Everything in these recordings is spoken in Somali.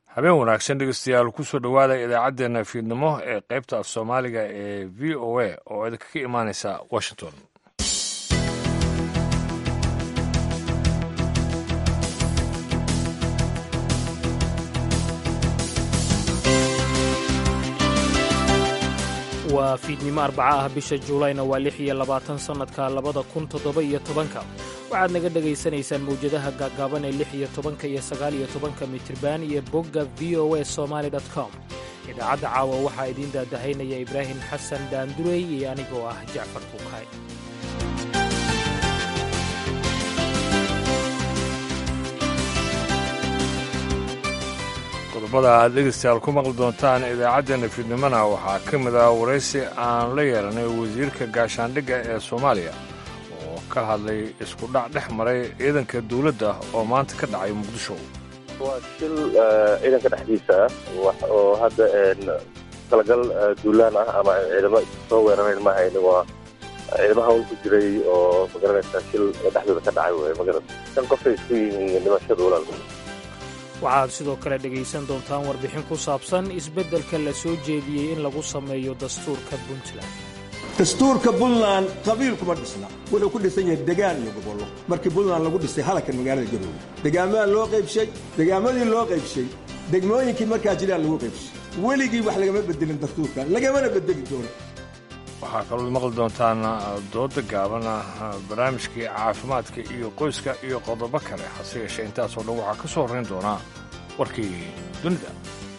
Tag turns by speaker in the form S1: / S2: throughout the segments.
S1: habeen wanaagsan dhegeystayaal kusoo dhowaada idaacaddeenna fiidnimo ee qaybta af soomaaliga ee v o a oo idinkaga imaaneysa washington
S2: waa fiidnimo arbaca ah bisha juulayna waa lix iyo labaatan sannadka labada kun toddoba iyo tobanka waxaad naga dhegaysanaysaan mawjadaha gaagaaban ee lix iyo tobanka iyo sagaal iyo tobanka mitriban iyo bogga v o a somaali com idaacadda caawa waxaa idiin daadahaynaya ibraahim xasan daandurey iyo anigoo ah jacfar buukay
S1: qodobada aad dhegeystayaal ku maqli doontaan idaacaddeenna fiidnimona waxaa ka mid ah waraysi aan la yeelanay wasiirka gaashaandhigga ee soomaaliya oo ka hadlay isku dhac dhex maray ciidanka dawladda oo maanta ka dhacay muqdisho
S3: waa shil ciidanka dhexdiisa ah oo hadda talagal duulaan ah ama ciidamo soo weerarayn ma hayni waa ciidamo hawl ku jiray oo magaranaysaa shil dhexdooda ka dhacay wey magarata shan qofay isku yihiin dhimashada walaal
S2: waxaad sidoo kale dhegaysan doontaan warbixin ku saabsan isbeddelka la soo jeediyey in lagu sameeyo dastuurka puntland
S4: dastuurka puntland qabiil kuma dhisna wuxuu ku dhisan yahay degaan iyo gobollo markii puntland lagu dhisay halkan magaalada garoowe degaamaha loo qaybshay degaamadii loo qaybshay degmooyinkii markaa jiraan lagu qaybshay weligii wax lagama bedelin dastuurka lagamana bedeli doono
S1: waxaa kaloo maqli doontaan dooda gaaban barnaamijkii caafimaadka iyo qoyska iyo qodobo kale hase yeeshee intaasoo dhan waxaa ka soo horrayn doonaa warkii dunida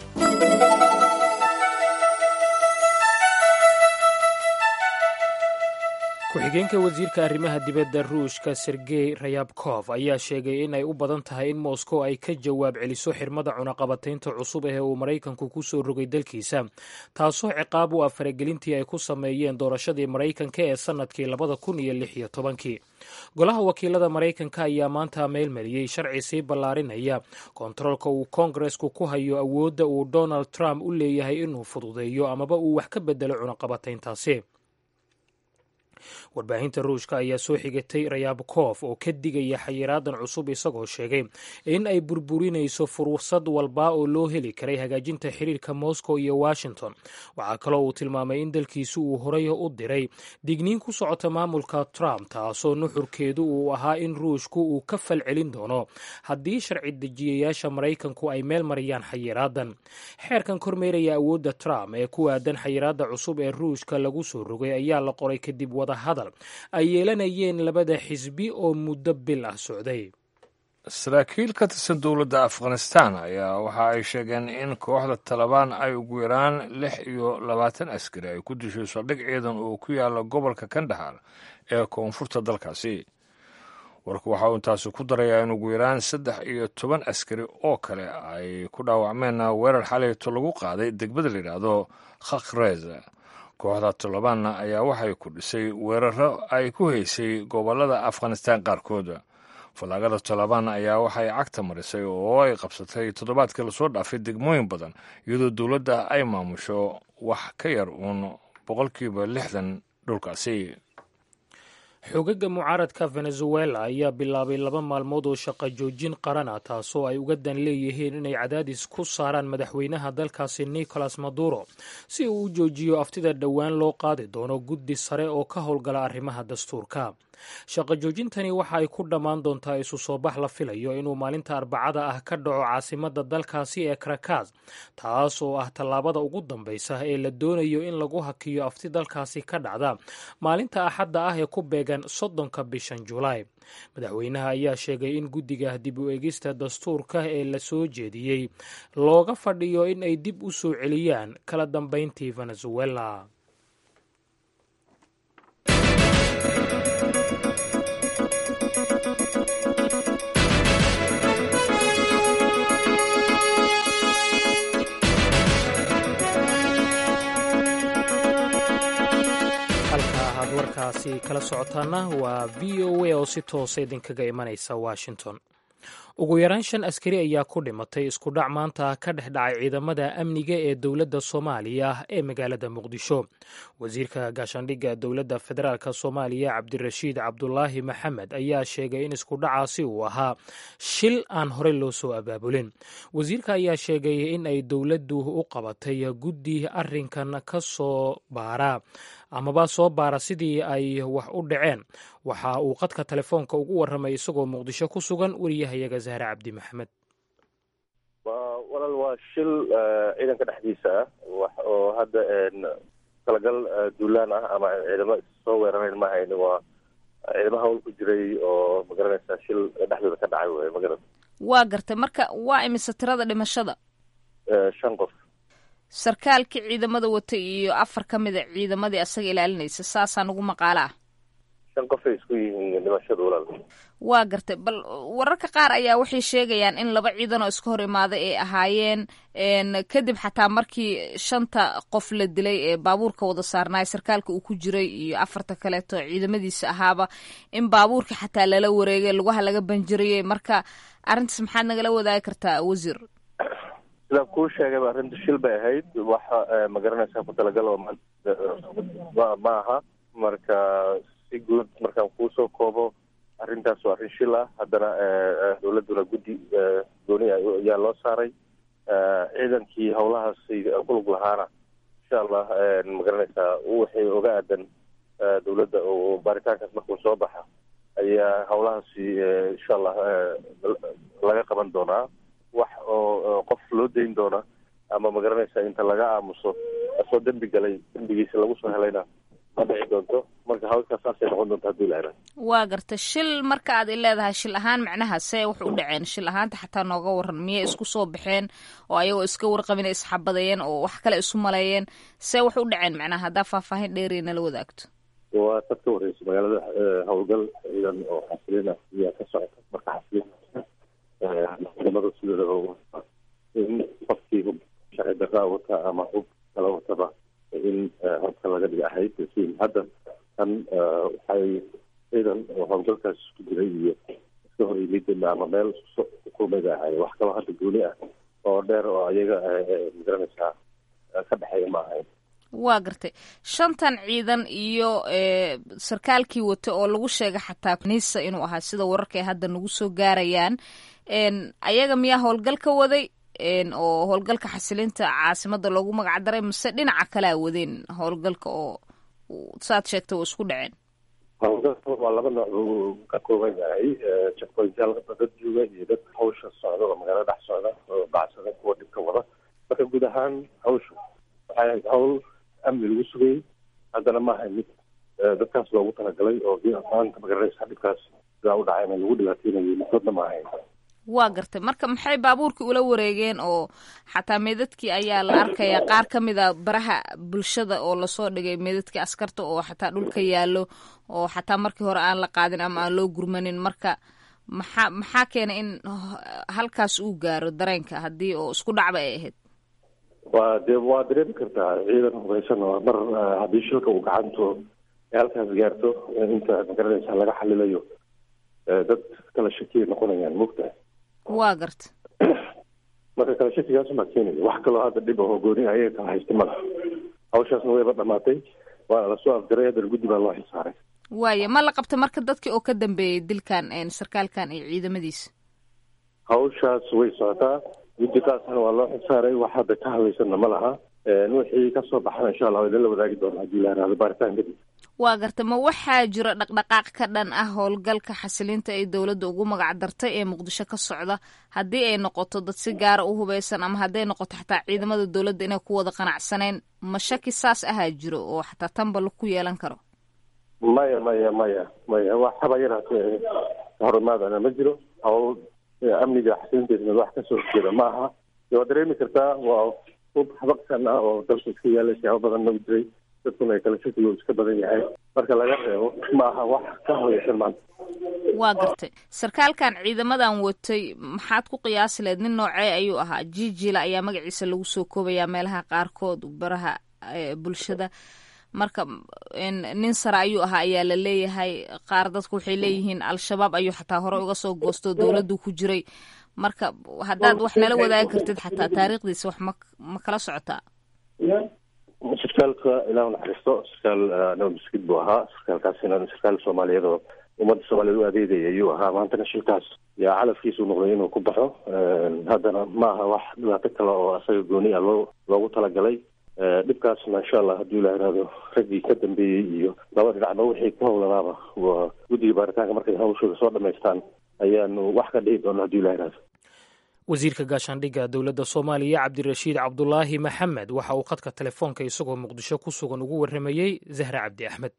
S2: ku-xigeenka wasiirka arrimaha dibadda ruushka sergey rayabkof ayaa sheegay in ay u badan tahay in moskow ay ka jawaab celiso xirmada cunaqabataynta cusub ee uu maraykanku ku soo rogay dalkiisa taasoo ciqaab u ah faragelintii ay ku sameeyeen doorashadii maraykanka ee sannadkii labada kun iyo lix iyo tobankii golaha wakiilada maraykanka ayaa maanta meelmariyey sharci sii ballaarinaya kontaroolka uu koongaresku ku hayo awoodda uu donald trump u leeyahay inuu fududeeyo amaba uu wax ka bedelo cunaqabatayntaasi warbaahinta ruushka ayaa soo xigatay rayabkof oo ka digaya xayiraadan cusub isagoo sheegay in ay burburinayso fursad walba oo loo heli karay hagaajinta xiriirka moscow iyo washington waxaa kaloo uu tilmaamay in dalkiisu uu horay u diray digniin ku socota maamulka trump taasoo nuxurkeedu uu ahaa in ruushku uu ka falcelin doono haddii sharci dejiyayaasha maraykanku ay meel mariyaan xayiraadan xeerkan kormeeraya awoodda trump ee ku aadan xayiraada cusub ee ruushka lagu soo rogay ayaa la qoray kadib wadahadal ay yeelanayeen labada xisbi oo muddo bil ah socday
S1: saraakiil ka tirsan dowladda afghanistan ayaa waxa ay sheegeen in kooxda talabaan ay ugu yaraan lix iyo labaatan askari ay ku dishay saldhig ciidan oo ku yaala gobolka kandahar ee koonfurta dalkaasi warku waxa uu intaasi ku darayaa in ugu yaraan saddex iyo toban askari oo kale ay ku dhaawacmeen weerar xalayto lagu qaaday degmada la yidhaahdo khakrez kooxda tolobaanna ayaa waxay ku dhisay weeraro ay ku haysay gobollada afghanistaan qaarkood fallaagada tolobaan ayaa waxay cagta marisay oo ay qabsatay toddobaadkii lasoo dhaafay degmooyin badan iyadoo dowladda ay maamusho wax ka yar uun boqolkiiba lixdan dhulkaasi
S2: xoogagga mucaaradka venezuela ayaa bilaabay laba maalmood oo shaqo joojin qaran ah taasoo ay uga dan leeyihiin inay cadaadis ku saaraan madaxweynaha dalkaasi nicolas maduro si uu u joojiyo aftida dhowaan loo qaadi doono guddi sare oo ka howlgala arrimaha dastuurka shaqo joojintani waxa ay ku dhammaan doontaa isu soo bax la filayo inuu maalinta arbacada ah ka dhaco caasimada dalkaasi ee karakas taas oo ah tallaabada ugu dambaysa ee la doonayo in lagu hakiyo afti dalkaasi ka dhacda maalinta axadda ah ee ku beegan soddonka bishan julaay madaxweynaha ayaa sheegay in guddiga dib u eegista dastuurka ee la soo jeediyey looga fadhiyo in ay dib u soo celiyaan kala dambayntii venezuela warkaasi kala socotaana waa v o a oo si toosa idinkaga imanaysa washington ugu yaraan shan askari ayaa ku dhimatay isku dhac maanta ka dhex dhacay ciidamada amniga ee dowladda soomaaliya ee magaalada muqdisho wasiirka gaashaandhigga dowladda federaalk soomaaliya cabdirashiid cabdulaahi maxamed ayaa sheegay in isku dhacaasi uu ahaa shil aan horey loo soo abaabulin wasiirka ayaa sheegay in ay dowladdu u qabatay guddi arrinkan ka soo baara amaba soo baara sidii ay wax u dhaceen waxa uu qadka telefoonka ugu warramay isagoo muqdisho ku sugan wariyahayaga zahre cabdi maxamed
S3: walaal waa shil ciidanka dhexdiisa ah wax oo hadda talagal duulaan ah ama ciidamo soo weerarayn ma hayni waa ciidamo hawl ku jiray oo magaranaysaa shil dhexdooda ka dhacay wey magaran
S5: waa gartay marka waa imise tirada dhimashada
S3: shan qof
S5: sarkaalkii ciidamada watay iyo afar ka mida ciidamadii asaga ilaalinaysa saasaa nagu maqaalo ah
S3: shan qofay isku yihiin dhimashada walaal
S5: waa gartay bal wararka qaar ayaa waxay sheegayaan in laba ciidan oo iska hor imaaday ay ahaayeen kadib xataa markii shanta qof la dilay ee baabuurka wada saarnaay sarkaalka uu ku jiray iyo afarta kaleeto ciidamadiisa ahaaba in baabuurka xataa lala wareegay lugaha laga banjirayay marka arrintaas maxaad nagala wadaagi kartaa wasiir
S3: sidaan kuu sheegayba arrinta shil bay ahayd waxa magaranaysaa ku talagal oo ma aha marka si guud markaan kuusoo koobo arrintaas waa arrin shil ah haddana dowladduna guddi gooni ayaa loo saaray ciidankii howlahaasi kulug lahaana insha allah magaranaysaa wixii oga aadan dowladda oo baaritaankaas markuu soo baxa ayaa howlahaasi insha allah laga qaban doonaa wax oo qof loo dayn doona ama magaranaysaa inta laga aamuso asoo dembi galay dembigiisa lagu soo helayna ma dhici doonto marka hawlkaas saasay noqon doonta haddii la hela
S5: waa garta shil marka aad i leedahay shil ahaan macnaha see wax u dhaceen shil ahaanta xataa nooga waran miyay isku soo baxeen oo ayagoo iska warqabin isxabadayeen oo wax kale isu maleeyeen see wax u dhaceen macnaha haddaa faahfaahin dheeriya nala wadaagto
S3: waa tad ka wareysa magaalada howlgal ciidan oo xasilina ayaa ka socota marka xasilin ciidamada sidooda in qofkii hub sharci darraa wata ama hub kala wataba in hobka laga dhiga ahayd laakiin hadda tan waxay ciidan oo howlgalkaas isku jiray iyo iska hor yimid ama meel kulmayba ahay wax kaloo hadda gooni ah oo dheer oo ayaga magaranaysaa ka dhexeeya ma ahayn
S5: waa gartay shantan ciidan iyo sarkaalkii wata oo lagu sheegay xataa nisa inuu ahaa sida wararka ay hadda nagu soo gaarayaan ayaga miyaa howlgal ka waday oo howlgalka xasilinta caasimada loogu magac daray mase dhinaca kalea wadeen howlgalka oo saad sheegtay oo isku dhaceen
S3: howlgalka waa laba nooc buu ka kooban yahay checkpointyaal dad jooga iyo dad hawsha socda oo magaalada dhex socda oo bacsada kuwa dhibka wada marka guud ahaan hawsha waxay ahayd hawl amni lagu sugayay haddana maaha mid dadkaas loogu talagalay oo maanta magaranaysa dhibkaas sidaa u dhacayna lagu dhibaateynayo midkoodna ma ahayn
S5: waa gartay marka maxay baabuurkii ula wareegeen oo xataa meedadkii ayaa la arkayaa qaar ka mid a baraha bulshada oo lasoo dhigay meedadkii askarta oo xataa dhulka yaallo oo xataa markii hore aan la qaadin ama aan loo gurmanin marka maxaa maxaa keenay in halkaas uu gaaro dareenka haddii oo isku dhacba ay ahayd
S3: waa dee waa dareemi kartaa ciidan hubaysan oo mar haddii shilka uu gacanto ay halkaas gaarto inta magaranaysa laga xalilayo dad kala shakiyay noqonayaan mogtahay
S5: waa garta
S3: marka kala shakigaasumaa keenaya wax kaloo hadda dhib ahoo gooni ayaga kala haysta mala hawshaasna wayba dhamaatay waana lasoo afjaray haddana guddi baa loo xisaaray
S5: waaya ma la qabta marka dadkii oo ka dambeeyay dilkan sarkaalkan iyo ciidamadiisa
S3: hawshaas way socotaa guddi kaasna waa loo xisaaray wax hadda ka hadlaysanna ma laha wixii kasoo baxana insha allah waa idin la wadaagi doona haddii la yaraado baaritaan kadib
S5: waa garta ma waxaa jira dhaqdhaqaaq ka dhan ah howlgalka xasilinta ay dowladda ugu magac dartay ee muqdisho ka socda haddii ay noqoto dad si gaara u hubaysan ama hadday noqoto xataa ciidamada dowladda inay ku wada qanacsaneen ma shaki saas ahaa jiro oo xataa tanba laku yeelan karo
S3: maya maya maya maya wax haba yaraatee horumaadana ma jiro hawl amniga xasilinteedna wax kasoo jeeda ma aha waa dareemi kartaa waa hub habaqsan ah oo dalka iska yaala siyaabo badanna u jiray dadkuna ay kala shakigo iska badan yahay marka laga reebo ma aha wax ka hadlaysan maanta
S5: waa gartay sarkaalkan ciidamadan watay maxaad ku qiyaasi lahayd nin noocee ayuu ahaa jijila ayaa magaciisa lagu soo koobayaa meelaha qaarkood baraha bulshada marka nin sare ayuu ahaa ayaa la leeyahay qaar dadku waxay leeyihiin al-shabaab ayuu xataa hore uga soo goosto dowladdu ku jiray marka haddaad wax nala wadaagi kartid xataa taariikhdiisa wax ma ma kala socotaa
S3: sarkaalka ilaah naxariisto sarkaal naba maskid buu ahaa sarkaalkaasina sarkaal soomaaliyeed oo ummadda soomaaliyeed u adeegaya ayuu ahaa maantana shilkaas yaa calafkiisu noqday inuu ku baxo haddana ma aha wax dhibaato kale oo asaga gooni ah loo loogu talagalay dhibkaasna insha allah hadduu ilah ihahdo raggii ka dambeeyey iyo laba dhinacba wixii ku howlanaaba waa guddiga baaritaanka markay hawshooda soo dhamaystaan ayaanu wax ka dhihi doona hadduu ilah ihahdo
S2: wasiirka gaashaandhigga dowladda soomaaliya cabdirashiid cabdulaahi maxamed waxa uu khadka telefoonka isagoo muqdisho ku sugan ugu warramayey zahre cabdi axmed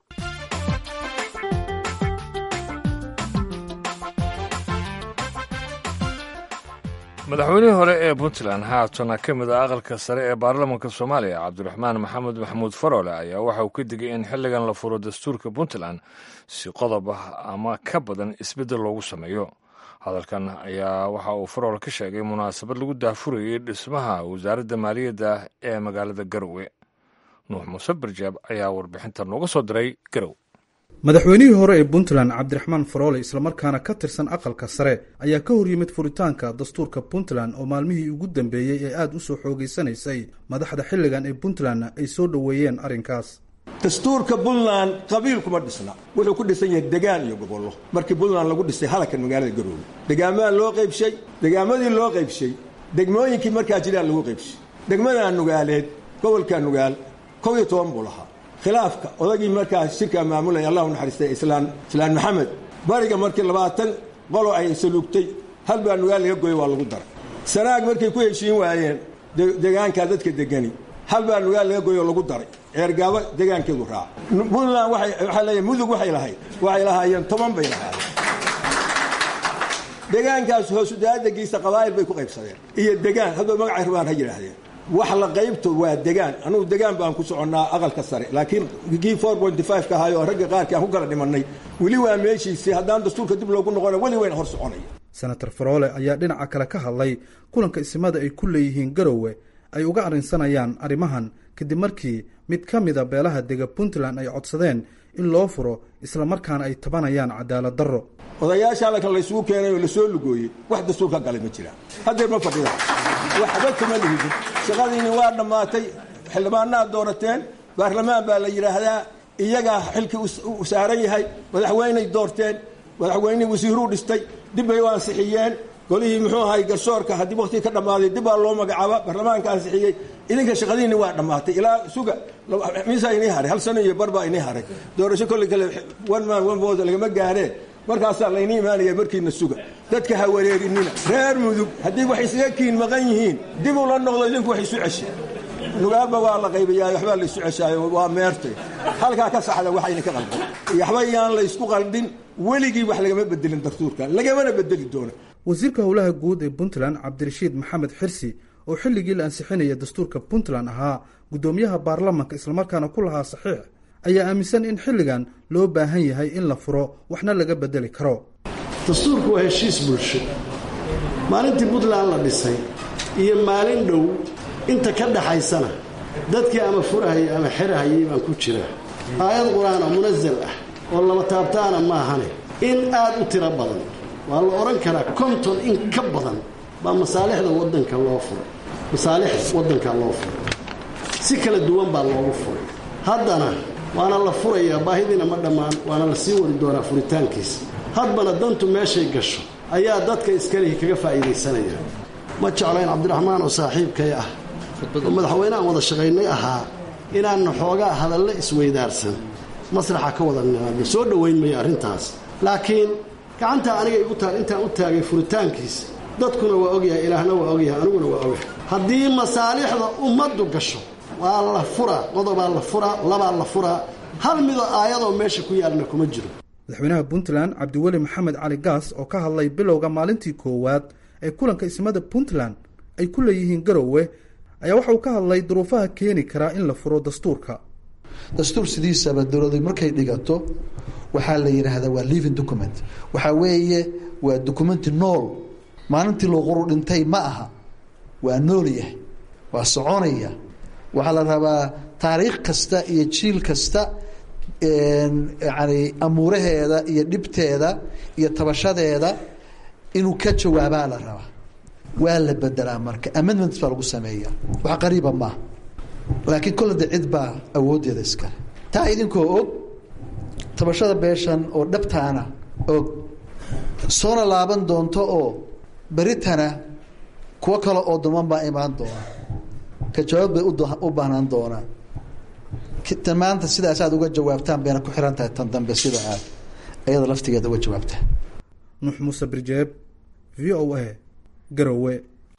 S1: madaxweynihii hore ee puntland haatana ka mid ah aqalka sare ee baarlamanka soomaaliya cabdiraxmaan maxamed maxamuud farole ayaa waxa uu ka digay in xilligan la furo dastuurka puntland si qodob ah ama ka badan isbeddel loogu sameeyo hadalkan ayaa waxa uu farole ka sheegay munaasabad lagu daafurayey dhismaha wasaaradda maaliyadda ee magaalada garowe nuux muuse barjaab ayaa warbixinta nooga soo diray garow
S6: madaxweynihii hore ee puntland cabdiraxmaan faroole islamarkaana ka tirsan aqalka sare ayaa ka horyimid furitaanka dastuurka puntland oo maalmihii ugu dambeeyey ee aada u soo xoogeysanaysay madaxda xilligan ee puntlandna ay soo dhoweeyeen arrinkaas
S4: dastuurka puntland qabiil kuma dhisna wuxuu ku dhisan yahay degaan iyo gobollo markii puntland lagu dhisay halakan magaalada garoowe degaamaa loo qaybshay degaamadii loo qaybshay degmooyinkii markaa jiraan lagu qaybshay degmadaa nugaaleed gobolka nugaal kow iyo toban buu lahaa khilaafka odagii markaa shirkaa maamulaya allahu naxariistay islaan islaan maxamed bariga markii labaatan qolo ay saluugtay hal baa nugaal laga gooyey waa lagu daray sanaag markay ku heshiin waayeen degaankaa dadka degani hal baa nugaal laga gooyey oo lagu daray ceergaabo degaankeedu raaca puntland waxaa leeyahay mudug waxay lahayd waxay lahaayeen toban bay lahaayeen degaankaas hoosudaadagiisa qabaa'il bay ku qaybsadeen iyo degaan haddoo magacay rabaan ha yidhaahdeen wax la qaybto waa degaan anugu degaan baan ku soconnaa aqalka sare laakiin kii four pointy five ka ahayo ragga qaarkii aan ku kala dhimannay weli waa meeshiisii haddaan dastuurka dib loogu noqona weli wayna hor soconaya
S6: senator faroole ayaa dhinaca kale ka hadlay kulanka isimada ay ku leeyihiin garowe ay uga arrinsanayaan arrimahan kadib markii mid ka mida beelaha dega puntland ay codsadeen in loo furo islamarkaana ay tabanayaan cadaalad darro
S4: odayaasha halkan laysugu keenay oo lasoo lugooyey wax dastuur ka galay ma jiraan haddeer ma fadhida waxba kuma lihidin shaqadiini waa dhammaatay xildhibaanaad doorateen baarlamaan baa la yidhaahdaa iyagaa xilkii u saaran yahay madaxweyney doorteen madaxweyney wasiiruu dhistay dib bay u ansixiyeen golihii muxuu ahay garsoorka haddii waktigii ka dhammaaday dib baa loo magacaaba baarlamaanka ansixiyey idinka shaqadiini waa dhammaatay ilaa suga miisaa inii haray hal sano iyo bar baa inii haray doorasho kolley kale one man one vote lagama gaareen markaasaa layni imaanaya markiina suga dadka ha wareerinina reer mudug haddii wax isaga kiin maqan yihiin dib ula noqdo idinku wax isu ceshe nugaaba waa la qaybayaa waxbaa la isu ceshaayo waa meertay halkaa ka saxda waxayna ka qaldan waxba yaan la ysku qaldin weligii wax lagama bedelin dastuurka lagamana bedeli doona
S6: wasiirka howlaha guud ee puntland cabdirashiid maxamed xirsi oo xilligii la ansixinaya dastuurka puntland ahaa guddoomiyaha baarlamanka islamarkaana ku lahaa saxiix ayaa aaminsan in xilligan loo baahan yahay in la furo waxna laga bedeli karo
S7: dastuurku waa heshiis bulsho maalintii puntland la dhisay iyo maalin dhow inta ka dhaxaysana dadkii ama furahayay ama xerahayay baan ku jira aayad qur-aan oo munasal ah oo laba taabtaana maahane in aad u tiro badan waa la odhan karaa konton in ka badan baa masaalixda waddanka loo furay masaalixda waddanka loo furay si kala duwan baa loogu furay haddana waana la furayaa baahidiina ma dhammaan waana la sii wadi doonaa furitaankiisa hadbana dantu meeshay gasho ayaa dadka iskalihi kaga faa'iidaysanaya ma jeclayn cabdiraxmaan oo saaxiibkay ah oo madaxweyneaan wada shaqaynay ahaa inaanna xoogaa hadalle isweydaarsan masraxa ka wada nimaadno soo dhowayn maya arrintaas laakiin gacantaa aniga igu taal intaan u taagay furitaankiisa dadkuna waa ogyahay ilaahna waa ogyahay aniguna waa ogyahay haddii masaalixda ummaddu gasho waa la furaa qodobaa la furaa labaa la furaa hal midoo aayadoo meesha ku yaalna kuma jiro
S6: madaxweynaha puntland cabdiweli maxamed cali gaas oo ka hadlay bilowga maalintii koowaad ee kulanka ismada puntland ay ku leeyihiin garowe ayaa waxa uu ka hadlay duruufaha keeni karaa in la furo dastuurka
S8: dastuur sidiisaba dowladu markay dhigato waxaa la yidhaahdaa waa living document waxaa weeye waa documenti nool maalintii looquru dhintay ma aha waa nool yahay waa soconaya waxaa la rabaa taariikh kasta iyo jiil kasta yani amuuraheeda iyo dhibteeda iyo tabashadeeda inuu ka jawaabaa la rabaa waa la bedelaa marka amendments baa lagu sameeya wax qariiba maaha laakiin kollada cid baa awooddeeda iskale taa idinkoo og tabashada beeshan oo dhabtaana og soona laaban doonto oo beritana kuwo kale oo duman baa imaan doona ka jawaab bay u baahnaan doonaan tan maanta sidaas aad uga jawaabtaan bayna ku xiran tahay tan dambe sida aad ayada laftigeeda uga jawaabtaan
S6: nuux muuse birjeeb v o a garowe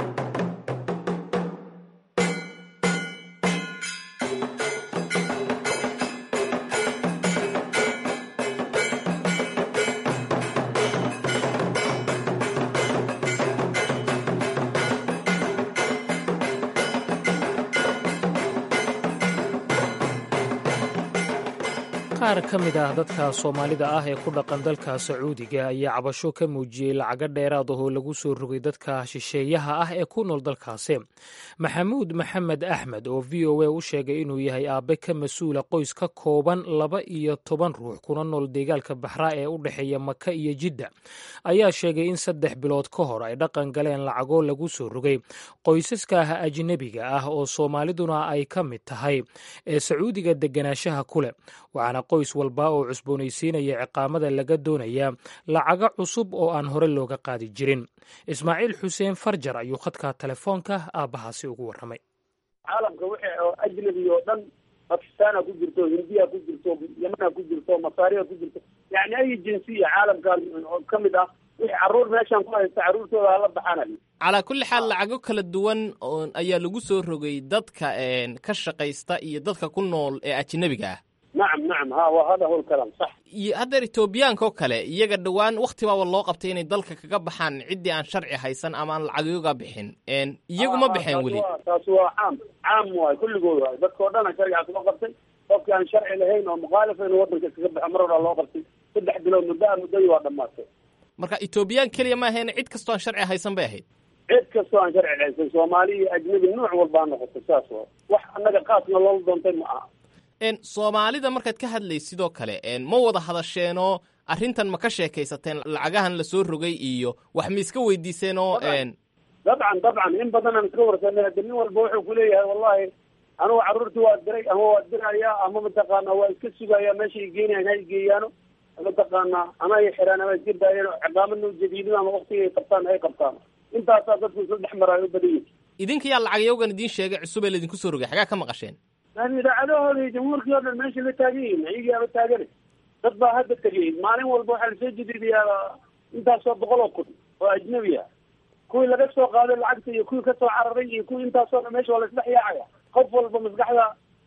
S2: qaar ka mid ah dadka soomaalida ah ee ku dhaqan dalka sacuudiga ayaa cabasho ka muujiyey lacago dheeraad ahoo lagu soo rogay dadka shisheeyaha ah ee ku nool dalkaasi maxamuud maxamed axmed oo v o a u sheegay inuu yahay aabe ka mas-uula qoys ka kooban laba iyo toban ruux kuna nool deegaalka baxraa ee u dhexeeya maka iyo jidda ayaa sheegay in saddex bilood ka hor ay dhaqan galeen lacagoo lagu soo rogay qoysaska ajnebiga ah oo soomaaliduna ay ka mid tahay ee sacuudiga deganaanshaha ku leh waxaana qoys walba oo cusboonaysiinaya ciqaamada laga doonayaa lacago cusub oo aan hore looga qaadi jirin ismaaciil xuseen farjar ayuu khadka telefoonka aabbahaasi ugu warramay
S9: caalamka wixii oo ajnabi oo dhan bakistaana ku jirto hindiya ku jirto yamana ku jirto masaariya ku jirto yani ay jinsiya caalamkan oo ka mid ah wixii carruur meeshan ku haysta carruurtooda hala baxanayo
S10: calaa kulli xaal lacago kala duwan ayaa lagu soo rogay dadka ka shaqaysta iyo dadka ku nool ee ajnabiga ah
S9: nacam nacam ha wa hada hol kalam sax
S10: iyo haddeer etoobiyaanka oo kale iyaga dhowaan wakti baaba loo qabtay inay dalka kaga baxaan ciddii aan sharci haysan ama aan lacagyoga bixin iyagu ma baxeen weli
S9: taasi waa caam caam waay kulligood waay dadka o dhana sharcigaas loo qabtay qofkii aan sharci lahayn oo mukhaalif inuu wadanka kaga baxo mar horaa loo qabtay saddex bilood muddo a muddadii waa dhamaatay
S10: marka etoobiyaan keliya ma ahayn cid kastoo aan sharci haysan bay ahayd
S9: cid kastoo aan sharci haysan soomaali iyo ajnabi nuuc walbaa noqotay saas wa wax annaga qaasna loola doontay ma aha
S10: soomaalida markaad ka hadlaysid sidoo kale ma wada hadasheenoo arrintan ma ka sheekaysateen lacagahan lasoo rogay iyo wax ma iska weydiiseenoo
S9: dabcan dabcan in badanaan iska warsanay hade nin walba wuxuu kuleeyahay wallahi anugu carruurtii waa diray ama waa dirayaa ama mataqaana waa iska sugaya meeshay geenayan ha geeyaano mataqaana ama ay xiraan ama iska daayeen ciqaamadna ujadiidin ama waktiga ay qabtaan ay qabtaan intaasaa dadku isla dhex maraayo u badan yihi
S10: idinka yaa lacagyawgan idiin sheegay cusub ee laydinku soo rogay xagaa ka maqasheen
S9: idaacadahooda iyo jamhuurkii o dhan meesha la taagan yihin ayagii aba taagane dad baa hadda tegay maalin walba waxaa lasoo jadiidayaa intaasoo boqol oo kun oo ajnabi ah kuwii laga soo qaaday lacagta iyo kuwii kasoo cararay iyo kuwii intaasoo dhan meesha waa laisdhex yaacaya qof walba maskaxda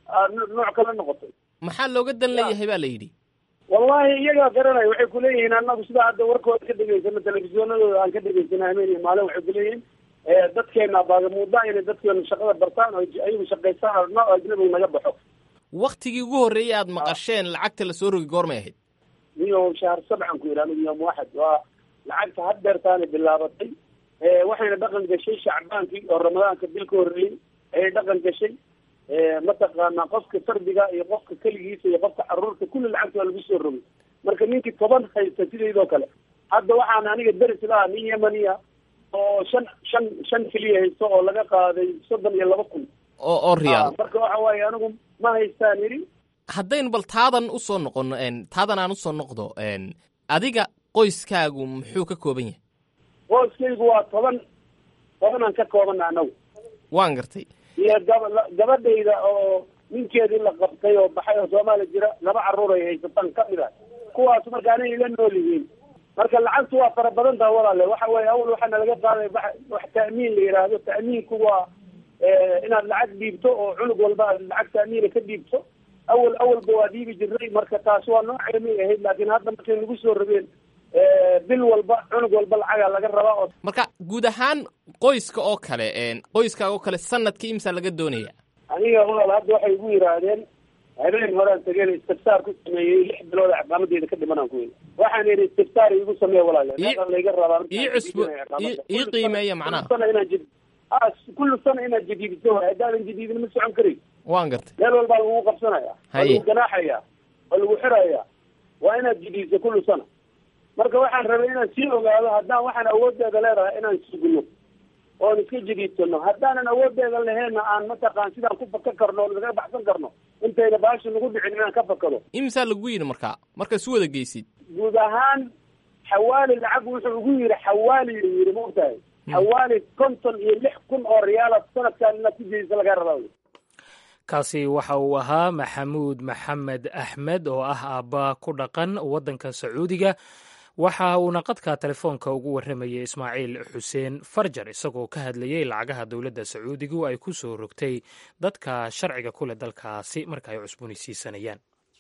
S9: nooc kala noqotay
S10: maxaa looga dan leeyahay ba la yidhi
S9: wallahi iyagaa garanaya waxay kuleeyihiin anagu sidaa hadda warkooda ka dhegaysano telefisyoonadooda aan ka dhegaysana hameen iyo maalin waxay kuleeyihiin dadkeena baagamuuda inay dadkeena shaqada bartaan oo ayagu shaqaystaan arno oo ajnabiga naga baxo
S10: waktigii ugu horreeyay aad maqasheen lacagta lasoo rogi goormay ahayd
S9: iyo shahr sabcan ku yidhi anigu yom waxad waa lacagta haddeertaanay bilaabatay waxayna dhaqan gashay shacbaankii oo ramadaanka bil ka horreeyey ayay dhaqan gashay mataqaana qofka fardiga iyo qofka keligiisa iyo qofka caruurta kulli lacagta waa lagu soo rogay marka ninkii toban haysta sidaydoo kale hadda waxaan aniga deris lahaa nin yemaniya oo shan shan shan keliya haysto oo laga qaaday soddon iyo laba kun
S10: oo oo riyaal
S9: marka waxa waaye anigu ma haystaan yidhi
S10: haddaynu bal taadan usoo noqono taadan aan usoo noqdo adiga qoyskaagu muxuu ka kooban yahay
S9: qoyskaygu waa toban tobanaan ka koobana anagu
S10: waan gartay
S9: iyo gaba gabadhayda oo ninkeedii la qabtay oo baxay oo soomaaliya jira laba carruur ay haysataan kamid ah kuwaas marka anay ila nool yihiin marka lacagtu waa fara badan taha walaale waxa weeye awal waxaana laga qaaday wax ta'miin la yidhaahdo ta'miinku waa inaad lacag dhiibto oo cunug walba aad lacag ta'miina ka dhiibto awal awalba waa dhiibi jirnay marka taas waa nooceemay ahayd laakiin hadda markay nagu soo rogeen bil walba cunug walba lacagaa laga rabaa oo
S10: marka guud ahaan qoyska oo kale qoyskaaga oo kale sanadkii imsaa laga doonaya
S9: aniga walaal hadda waxay igu yidhaahdeen habeen horaan tageen istiftaar ku sameeyey lix bilood ciqaamadeeda ka dhimanaan ku yidhi waxaan yidhi istiftaar igu sameeya walaale meeqa layga rabaa
S10: ii cusbo ii qiimeeya macnaha
S9: sana inaan jid kullu sana inaad jadiidiso waay haddaadan jadiidin ma socon karay
S10: waan gartay
S9: meel walbaa lagugu qabsanaya waa
S10: Haye.
S9: lagu ganaaxaya waa lagu xiraya waa inaad jidhiisa kullu sana marka waxaan rabay inaan sii ogaado haddaan waxaan awoodeeda leedahay inaan sugno oon iska jidhiisano haddaanan awoodeeda laheenna aan mataqaan sidaan ku faka karno o naga baxsan karno intayna baasha nagu dhicin inaan ka fakado
S10: imisaa lagu yidhi markaa marka isu wada geysid
S9: guud ahaan xawaali lacag wuxuu ugu yidhi xawaali uu yidhi maogtahay xawaali konton iyo lix kun oo riyaala sanadkaan inaad ku jidhiisa laga rabaa
S2: kaasi waxa uu ahaa maxamuud maxamed axmed oo ah aabba ku dhaqan waddanka sacuudiga waxa uuna qadka telefoonka ugu warramayay ismaaciil xuseen farjar isagoo ka hadlayey lacagaha dowladda sacuudigu ay ku soo rogtay dadka sharciga ku leh dalkaasi marka ay cusboonaysiisanayaan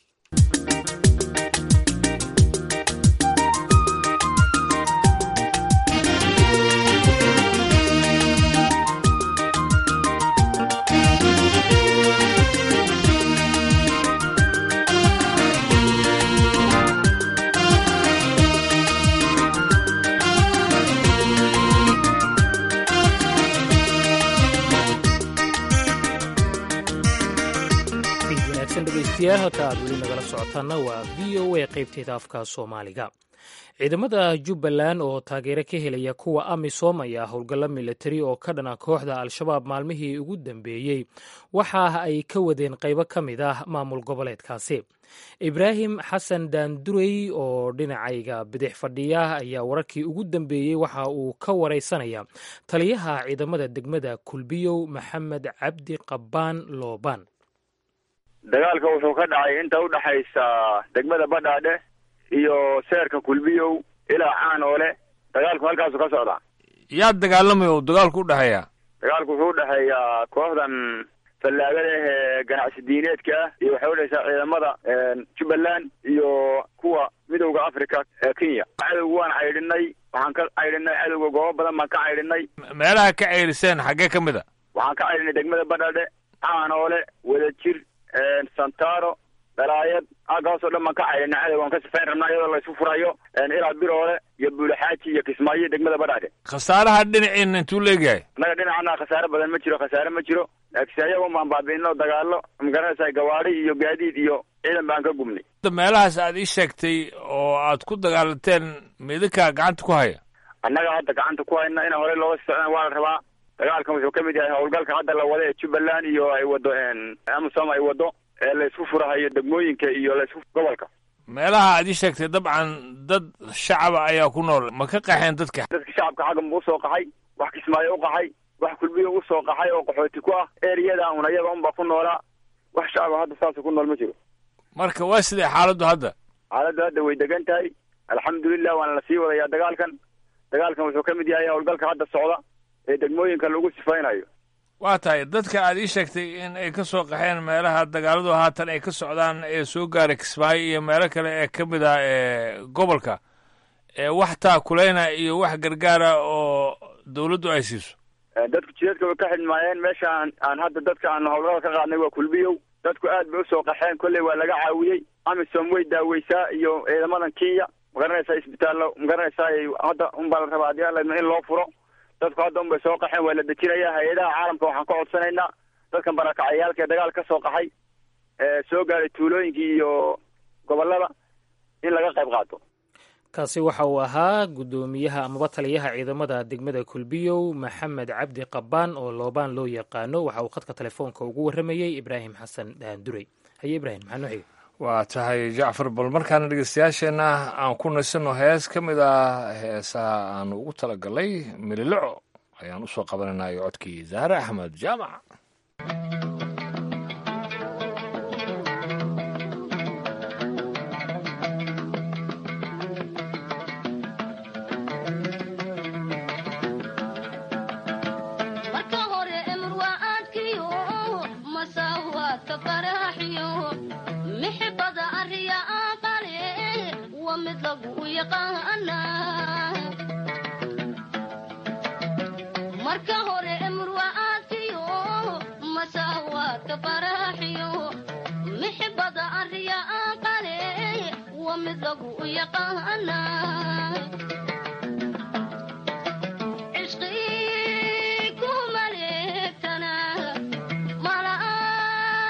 S2: fiid wanaagsan dhegaystayaal halka aad weli nagala socotaana waa v o a qaybteeda afka soomaaliga ciidamada jubbaland oo taageero ka helaya kuwa amisom ayaa howlgallo militari oo ka dhana kooxda al-shabaab maalmihii ugu dambeeyey waxa ay ka wadeen qaybo ka mid ah maamul goboleedkaasi ibraahim xasan daandurey oo dhinacayga bidix fadhiya ayaa wararkii ugu dambeeyey waxa uu ka wareysanaya taliyaha ciidamada degmada kulbiyow maxamed cabdi qabbaan loobaan
S11: dagaalka wuxuu ka dhacay inta udhaxaysa degmada badhaadhe iyo seerka kulbiyow ilaa caanoole dagaalku halkaasu ka socdaa
S1: yaa dagaalamaya oo dagaalku u dhexeeya
S11: dagaalku wuxuu udhexeeyaa kooxdan fallaagada ah ee ganacsi diineedka ah iyo waxay udhexeysaa ciidamada jubbaland iyo kuwa midowda africa ee kenya cadowga waan caydhinay waxaan ka caydhinay cadowga goobo badan baan ka caydhinay
S1: meelaha ka ceyriseen xaggee ka mid a
S11: waxaan ka caydhinay degmada badhaadhe caanoole wadajir santaro dhalaayad aagaasoo dhan baan ka caydhinay cadow waan ka sifayn rabnaa iyadoo la isu furayo ilaa biroole iyo buulaxaaji iyo kismaayo degmada badhaadhe
S1: khasaaraha dhinaciina intuu leegyahay
S11: annaga dhinacana khasaare badan ma jiro khasaare ma jiro laakiinse ayagun baan baabi'ino dagaalo magaranaysaa gawaadi iyo gaadiid iyo ciidan baan ka gubnay
S1: meelahaas aad ii sheegtay oo aad ku dagaalanteen midinkaa gacanta ku haya
S11: annaga hadda gacanta ku hayna in horey looga sii socdaan waa la rabaa dagaalkan wuxuu ka mid yahay howlgalka hadda la wada ee jubbaland iyo ay wado amisom ay wado ee la isku furahayo degmooyinka iyo la isku gobolka
S1: meelaha aad ii sheegtay dabcan dad shacaba ayaa ku nool ma ka qaxeen dadka
S11: dadka shacabka xagga ma usoo qaxay wax kismaayo u qaxay wax kulbiyo usoo qaxay oo qaxooti ku ah eriyada un ayaga unba ku noolaa wax shacaba hadda saasa ku nool ma jiro
S1: marka waa sidee xaaladdu hadda
S11: xaaladdu hadda way degan tahay alxamdulilah waana lasii wadayaa dagaalkan dagaalkan wuxuu ka mid yahay howlgalka hadda socda ee degmooyinka lagu sifaynayo
S1: waa tahay dadka aad ii sheegtay in ay ka soo qaxeen meelaha dagaaladu haatan ay ka socdaan ee soo gaaray kismaayo iyo meelo kale ee ka mid ah ee gobolka ee wax taakuleyna iyo wax gargaara oo dawladdu ay siiso
S11: dadku jidadka way ka xidhmaayeen meesha aan aan hadda dadka aan howlgada ka qaadnay waa kulbiyow dadku aad bay usoo qaxeen kolley waa laga caawiyey amisom way daaweysaa iyo ciidamadan kenya magaranaysaa isbitaallo magaranaysaa hadda unbaa la rabaa haddii alla in loo furo dadku hadda un bay soo qaxeen waa la dejinayaa hay-adaha caalamka waxaan ka codsanaynaa dadkan barakacayaalka ee dagaal ka soo qaxay ee soo gaaray tuulooyinkii iyo gobollada in laga qayb qaato
S2: kaasi waxa uu ahaa guddoomiyaha amaba taliyaha ciidamada degmada kulbiyow maxamed cabdi qabbaan oo loobaan loo yaqaano waxa uu khadka telefoonka ugu warramayey ibraahim xasan daandurey haye ibrahim maxaa noo xiga
S1: waa tahay jacfar bal markaana dhegeystayaasheenna aan ku naysano hees ka mid ah heesaha aanu ugu talagalay mililoco ayaan usoo qabanaynayo codkii zahre axmed jaamac
S12: marka hore murwacaadkiyo masaawaadka faraaxiyo mixibada arriya aqale waa mid lagu yaqaana cishqii ku maleegtana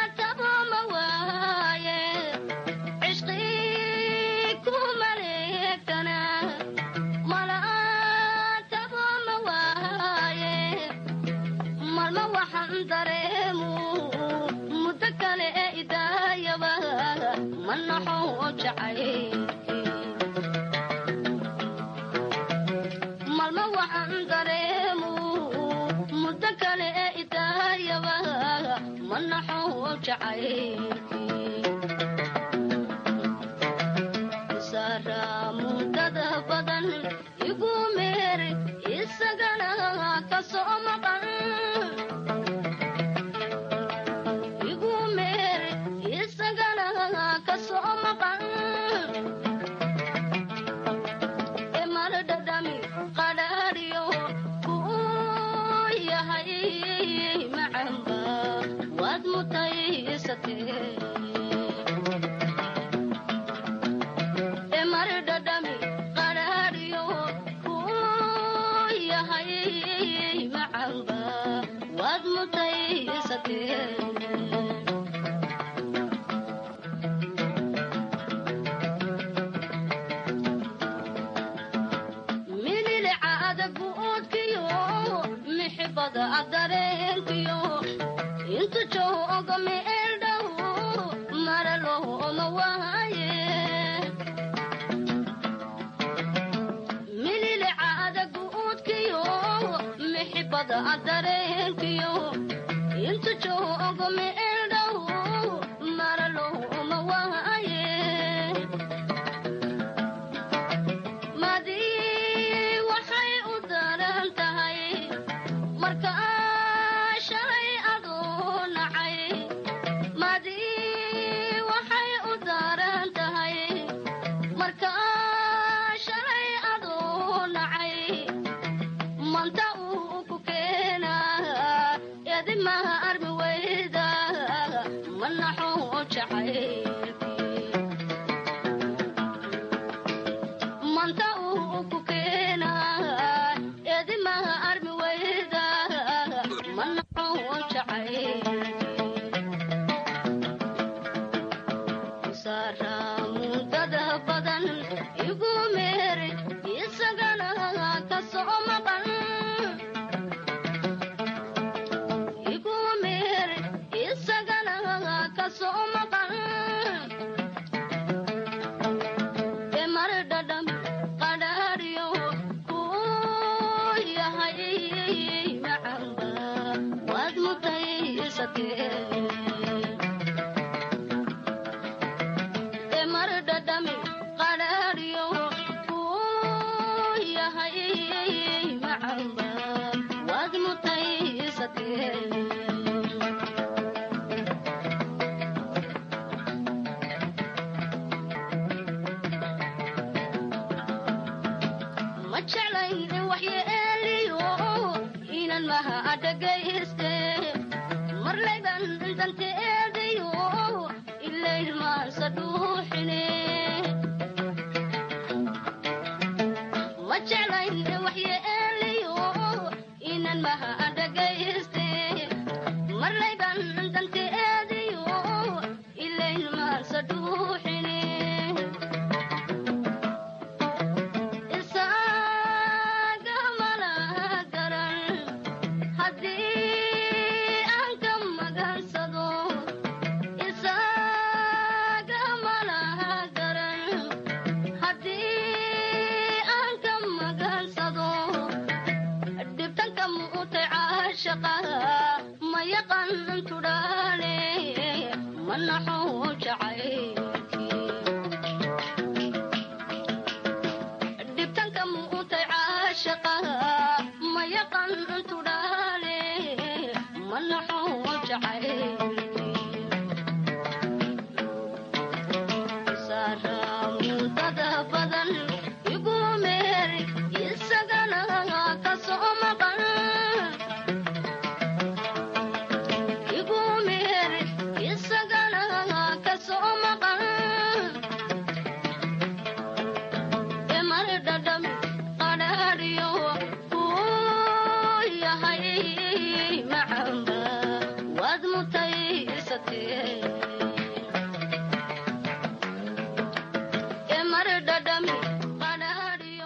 S12: jacaylkii saraa mudada badan igu meeri isagana ka soo maqan igu meeri isagana ka soo maqan emardhadhami qadhaadhiyo kuu yahay macamba waad mutaysatee emardhadhami qadhaadhiyo kuu yahay macamba waad mutaysatee mililcaada guudkiyo mixibada adareenkiyo intu jooga meeldhow maralooma waaye mililcaada guudkiyo mixibada adareenkiyo intu jooga meeldhow maralooma waaye madii waxay u daran tahay marka shalay aduu nacay madii waxay u daran tahay marka shalay aduu nacay manta uu ku keenaa edimaha armi weyda manaxuu jacaylkii manta uu ku keenaa edimaha armi weyda manaxuu jacaylkii saraa mudada badan igu meeri isagana ka soo maqan igu meeri isagana ka soo maqan emardhadham qadhaadhiyo kuu yahay macamba waad mutaysatee emardhadhami qadhaadhiyo kuu yahay macamba waad mutaysatee ma jeclayn in waxyeeliyo inan maha adhagayste marlayban danteedayo ilayr maansa dhuuxine ma jeclayn in waxyeeliyo inan maha adhagayste marlayban danteedayo ilayr maansa dhuuxine isaga malaha garan haddii aan ka magansado isaga malaha garan haddii aan ka magansado dhibtanka muutay caashaqa ma yaqan tudhaane manaxuu jacaylkii dhibtanka muutay caashaqa ma yaqan tudhaale manaxuu jacaylkii saraa mudada badan igu meeri isagana ka soo maqan igu meeri isagana ka soo maqan emardhadham qadhaadhiyo kuu yahay macamba waad mutaysatee emardhadham qadhaadhiyo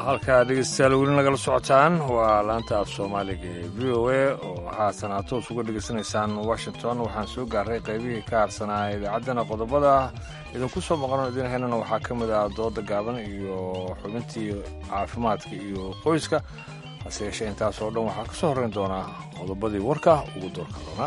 S1: halkaa dhegeystayaal weli nagala socotaan waa laanta af soomaaliga ee v o a oo haatan aad toos uga dhegeysanaysaan washington waxaan soo gaaray qaybihii ka harsanaa idaacaddana qodobada idinku soo maqano idin helana waxaa ka mid ah dooda gaaban iyo xubintii caafimaadka iyo qoyska hase yeeshee intaas oo dhan waxaa ka soo horrayn doonaa qodobadii warka ugu doorka doona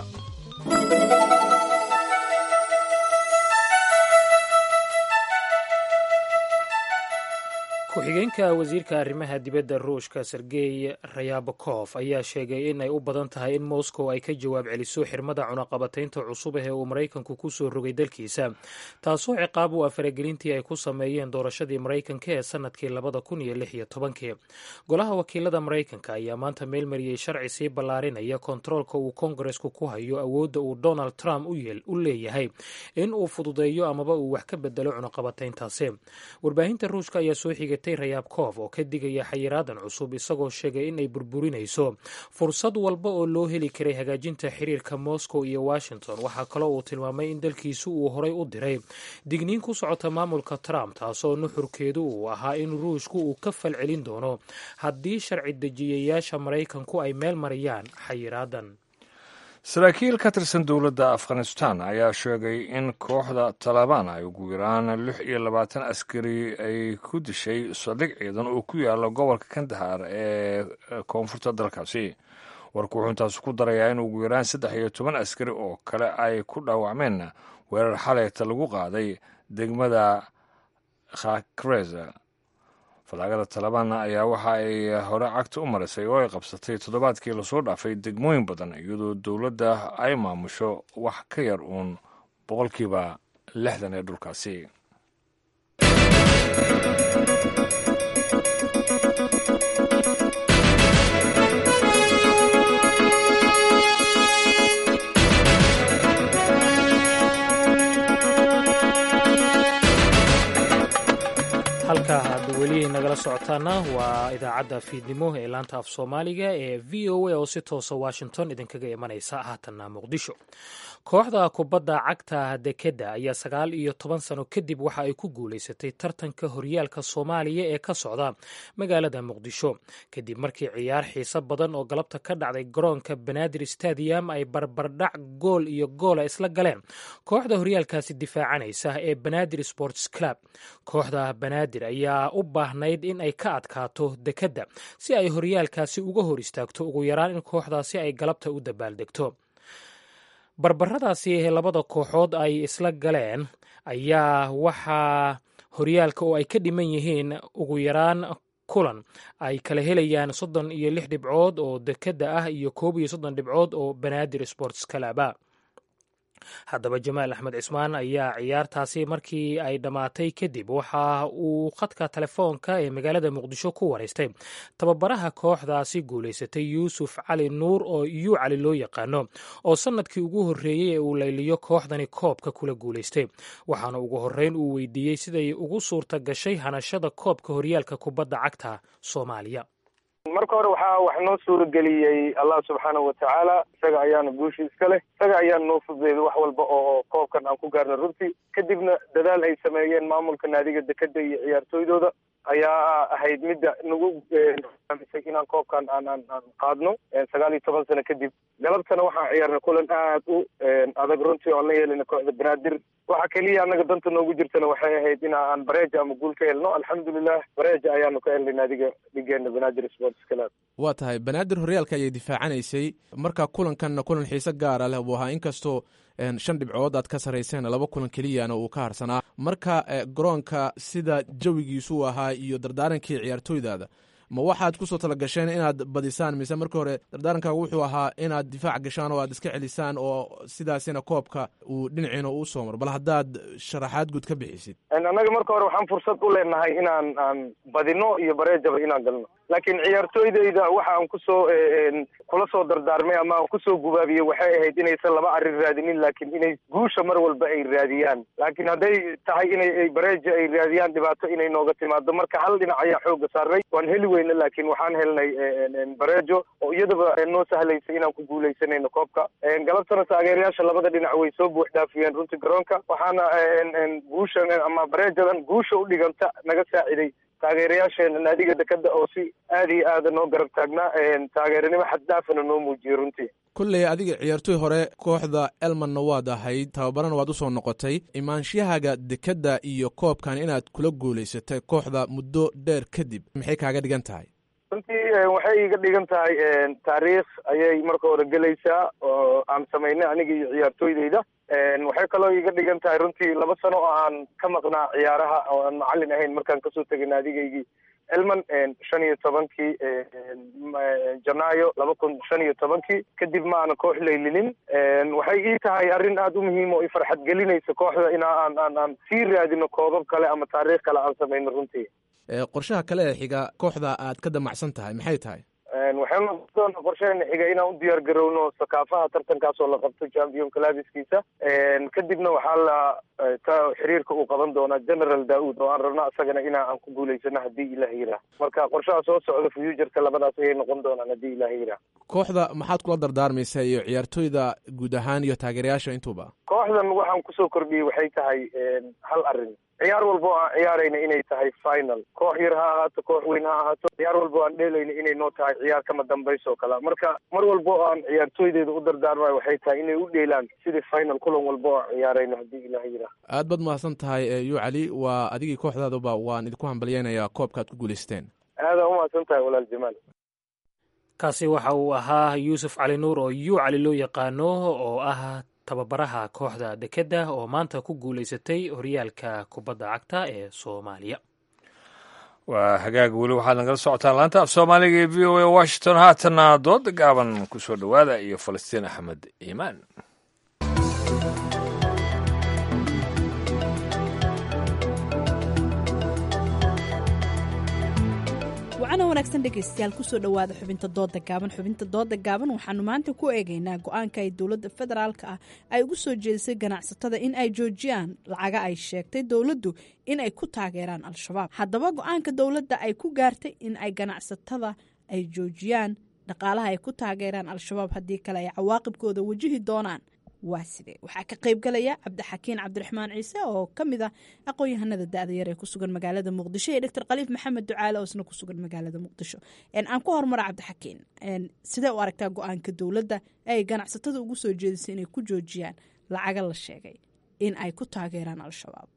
S2: ku-xigeenka wasiirka arrimaha dibadda ruushka sergey rayabakof ayaa sheegay in ay u badan tahay in moscow ay ka jawaab celiso xirmada cunaqabataynta cusub ee uu maraykanku ku soo rogay dalkiisa taasoo ciqaab u ah faragelintii ay ku sameeyeen doorashadii maraykanka ee sannadkii labada kun iyo lix iyo tobankii golaha wakiilada maraykanka ayaa maanta meelmariyey sharci sii ballaarinaya kontaroolka uu kongaresku ku hayo awoodda uu donald trump u leeyahay in uu fududeeyo amaba uu wax ka bedelo cunaqabatayntaasi warbaahinta ruushka ayaa soo xigay rayabkof oo ka digaya xayiraadan cusub isagoo sheegay in ay burburinayso fursad walba oo loo heli karay hagaajinta xiriirka moscow iyo washington waxaa kaloo uu tilmaamay in dalkiisu uu horay u diray digniin ku socota maamulka trump taasoo nuxurkeedu uu ahaa in ruushku uu ka falcelin doono haddii sharci dejiyayaasha maraykanku ay meel mariyaan xayiraadan
S1: saraakiil ka tirsan dowladda afghanistan ayaa sheegay in kooxda talabaan ay ugu yaraan lix iyo labaatan askari ay ku dishay saldhig ciidan oo ku yaala gobolka kandahar ee koonfurta dalkaasi warku wuxuu intaas ku darayaa in ugu yaraan saddex iyo toban askari oo kale ay ku dhaawacmeen weerar xaleeta lagu qaaday degmada khakreza falaagada talabaanna ayaa waxa ay hore cagta u marisay oo ay qabsatay toddobaadkii lasoo dhaafay degmooyin badan iyadoo dowladda ay maamusho wax ka yar uun boqolkiiba lixdan ee dhulkaasi
S2: halkaa aad weli nagala socotaana waa idaacadda fiidnimo ee laanta af soomaaliga ee v o a oo si toosa washington idinkaga imanaysa haatanna muqdisho kooxda kubadda cagta dekedda ayaa sagaal iyo toban sano kadib waxa ay ku guulaysatay tartanka horyaalka soomaaliya ee ka socda magaalada muqdisho kadib markii ciyaar xiiso badan oo galabta ka dhacday garoonka banaadir stadium ay barbardhac gool iyo goola isla galeen kooxda horyaalkaasi difaacanaysa ee banaadir sports club kooxda banaadir ayaa u baahnayd in ay ka adkaato dekedda si ay horyaalkaasi uga hor istaagto ugu yaraan in kooxdaasi ay galabta u dabaaldegto barbaradaasi ee labada kooxood ay isla galeen ayaa waxaa horyaalka oo ay ka dhiman yihiin ugu yaraan kulan ay kala helayaan soddon iyo lix dhibcood oo dekedda ah iyo koob iyo soddon dhibcood oo banaadir sports kalaba haddaba jamaal axmed cismaan ayaa ciyaartaasi markii ay dhammaatay kadib waxa uu khadka telefoonka ee magaalada muqdisho ku waraystay tababaraha kooxdaasi guulaysatay yuusuf cali nuur oo yuu cali loo yaqaano oo sannadkii ugu horreeyey ee uu layliyo kooxdani koobka kula guulaystay waxaana ugu horreyn uu weydiiyey siday ugu suurta gashay hanashada koobka horyaalka kubadda cagta soomaaliya
S13: marka hore waxaa wax noo suurageliyey allah subxaanahu watacaala isaga ayaana guushi iska leh isaga ayaana noo fududeeday wax walba oo koobkan aan ku gaarno runtii kadibna dadaal ay sameeyeen maamulka naadiga dekeda iyo ciyaartooydooda ayaa ahayd midda nagu amisay inaan koobkan aan aan aan qaadno sagaal iyo toban sano kadib galabtana waxaan ciyaarnay kulan aad u adag runtii oan la yeelina kooxda banaadir waxa keliya annaga danta noogu jirtana waxay ahayd in aan bareeja ama guul ka helno alxamdulilah bareeja ayaanu ka helnay naadiga dhigeena banaadir sports club
S14: waa tahay banaadir horyaalka ayay difaacanaysay marka kulankanna kulan xiise gaara leh buu ahaa inkastoo shan dhibcood aad ka sarayseen laba kulan keliyana uu ka harsanaa marka garoonka sida jawigiisu u ahaa iyo dardaarankii ciyaartooydaada ma waxaad kusoo tala gasheen inaad badisaan mise marka hore dardaarankaaga wuxuu ahaa inaad difaac gashaan oo aad iska celisaan oo sidaasina koobka uu dhinaciina uu soo maro bal haddaad sharaxaad guud ka bixisid
S13: annaga marka hore waxaan fursad u leenahay inaan aan badino iyo bareejaba inaan galno laakiin ciyaartooydayda waxa aan kusoo kula soo dardaarmay ama aan kusoo gubaabiyey waxay ahayd inaysan laba arrin raadinin laakiin inay guusha mar walba ay raadiyaan laakiin hadday tahay inay bareeja ay raadiyaan dhibaato inay nooga timaado marka hal dhinac ayaa xooga saaray waan heli weyna laakiin waxaan helnay bareejo oo iyadaba noo sahlaysay inaan ku guuleysanayno koobka galabtana taageerayaasha labada dhinac way soo buux dhaafiyeen runtii garoonka waxaana guushan ama bareejadan guusha u dhiganta naga saaciday taageerayaasheena naadiga dekada oo si aada iyo aada noo garab taagnaa taageeranimo xaddaafana noo muujiyey runtii
S14: kolley adiga ciyaartoy hore kooxda elmanna waad ahayd tababarana waad usoo noqotay imaanshiyahaaga dekedda iyo koobkan inaad kula guulaysatay kooxda muddo dheer kadib maxay kaaga dhigan tahay
S13: runtii waxay iga dhigan tahay taariikh ayay marka hore gelaysaa oo aan samaynay aniga iyo ciyaartooydeyda waxay kaloo iga dhigan tahay runtii laba sano oo aan ka maqnaa ciyaaraha oo aan macalin ahayn markaan kasoo tegay naadigaygii elman shan iyo tobankii janaayo laba kun shan iyo tobankii kadib ma aana koox laylinin waxay ii tahay arrin aada u muhiim oo i farxad gelinaysa kooxda in aan aan aan sii raadino koobab kale ama taariikh kale aan samayno runtii
S14: qorshaha kale ee xiga kooxda aad ka damacsan tahay maxay tahay
S13: waxaynu doona qorsheena xiga inaan u diyaar garowno sakaafaha tartankaas oo la qabto champion clabiskiisa kadibna waxaa la ka xiriirka uu qaban doonaa general daud oo aan rabno isagana inaa aan ku guulaysano haddii ilaah yiraa marka qorshaha soo socda futureka labadaas ayay noqon doonaan haddii ilaah yiraa
S14: kooxda maxaad kula dardaarmaysaa iyo ciyaartooyda guud ahaan iyo taageerayaasha intuuba
S13: kooxdan waxaan kusoo kordhiyey waxay tahay hal arrin ciyaar walba oo aan ciyaarayna inay tahay final koox yar ha ahaato koox weyn ha ahaato ciyaar walba oo aan dheelayna inay noo tahay ciyaar kama dambayso oo kale marka mar walba oo aan ciyaartooydeyda u dardaarmayo waxay tahay inay u dheelaan sidii final kulan walba oo aan ciyaarayno haddii ilaah yiraa
S14: aad baad mahadsan tahay yu cali waa adigii kooxdaaduba waan idinku hambalyeynayaa koobka aad ku guulaysteen
S13: aada umahadsan tahay walaal jamaal
S2: kaasi waxa uu ahaa yuusuf cali nuur oo yu cali loo yaqaano oo ah tababaraha kooxda dekedda oo maanta ku guulaysatay horyaalka kubadda cagta ee soomaaliya
S1: waa hagaag weli waxaad nagala socotaan laanta af soomaaliga ee v o a washington haatanna dooda gaaban ku soo dhowaada iyo falastiin axmed iimaan
S15: wacana wanaagsan dhegaystayaal kusoo dhowaada xubinta dooda gaaban xubinta dooda gaaban waxaanu maanta ku eegaynaa go-aanka ay dowladda federaalka ah ay ugu soo jeedisay ganacsatada in ay joojiyaan lacaga ay sheegtay dowladdu in ay ku taageeraan al-shabaab haddaba go-aanka dowladda ay ku gaartay in ay ganacsatada ay joojiyaan dhaqaalaha ay ku taageeraan al-shabaab haddii kale ay cawaaqibkooda wajihi doonaan waa sidee waxaa ka qaybgalaya cabdixakiin cabdiraxmaan ciise oo ka mid ah aqoon-yahanada da-da yar ee ku sugan magaalada muqdisho iyo doctor khaliif maxamed ducaale oo isna ku sugan magaalada muqdisho aan ku hormara cabdixakiin sidee u aragtaa go-aanka dowladda ay ganacsatada ugu soo jeedisay inay ku joojiyaan lacaga la sheegay in ay ku taageeraan al-shabaab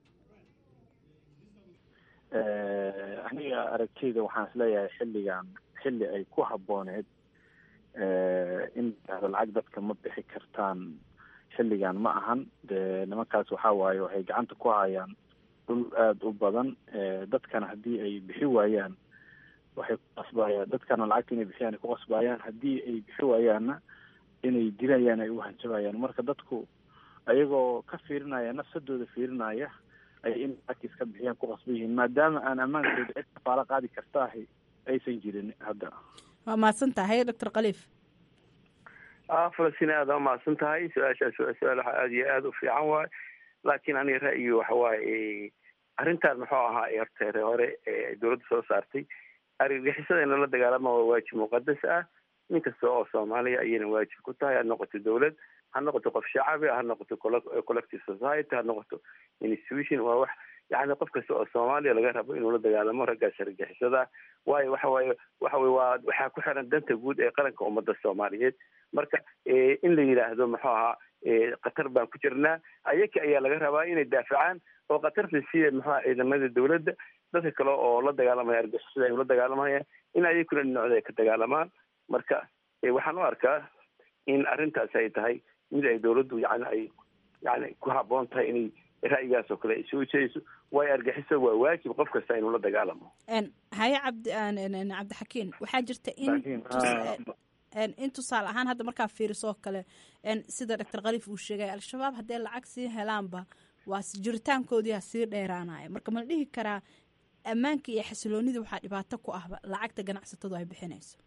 S16: aniga aragtiyda waxaan isleeyahay xilligan xilli ay ku habooneed in lacag dadka ma bixi kartaan xilligan ma ahan de nimankaas waxa waaye waxay gacanta ku hayaan dhul aada u badan dadkana haddii ay bixi waayaan waxay ku qasbayaan dadkana lacagta inay bixiyaan ay ku qasbayaan haddii ay bixi waayaanna inay dilayaan ay u hanjabayaan marka dadku ayagoo ka fiirinaya nafsadooda fiirinaya ay in lacagta iska bixiyaan ku qasban yihiin maadaama aan ammaankooda cid kafaalo qaadi kartaahi aysan jirin hadda
S15: waa mahadsan tahay doctor khaliif
S17: falastiin aada umahadsan tahay su-aashaas waa su-aal waxa aada iyo aada u fiican waaye laakiin aniga ra'yigi waxa waaye arrintaan muxuu ahaa horta hore ee dowladda soo saartay argagixisada in lala dagaalama waa waajib muqadas ah nin kasta oo soomaaliya ayayna waajib ku tahay ha noqoto dowlad ha noqoto qof shacabi ha noqoto collective society ha noqoto institution waa wax yani qof kasta oo soomaaliya laga rabo inuu la dagaalamo raggaas argagixisada waayo waxa waaye waxa weye waa waxaa ku xiran danta guud ee qaranka ummadda soomaaliyeed marka in la yidhaahdo muxuu ahaa qatar baan ku jirnaa ayaka ayaa laga rabaa inay daafacaan oo qatarta sida muxuaha ciidamada dowladda dadka kale oo la dagaalamaya argixisada ay ula dagaalamayaan in ayakuna dhinacooda ay ka dagaalamaan marka waxaan u arkaa in arrintaas ay tahay mid ay dowladdu yani ay yani ku haboon tahay inay ra'yigaas oo kale ay soo jeediso waayo argixisa waa waajib qof kasta inuu la dagaalamo
S15: haye cabdi cabdixakiin waxaa jirta in in tusaale ahaan hadda markaa fiiriso oo kale sida doctor khaliif uu sheegay al-shabaab haddee lacag sii helaanba waa jiritaankoodiia sii dheeraanaya marka ma la dhihi karaa ammaanka iyo xasiloonida waxaa dhibaato ku ahba lacagta ganacsatadu ay bixinayso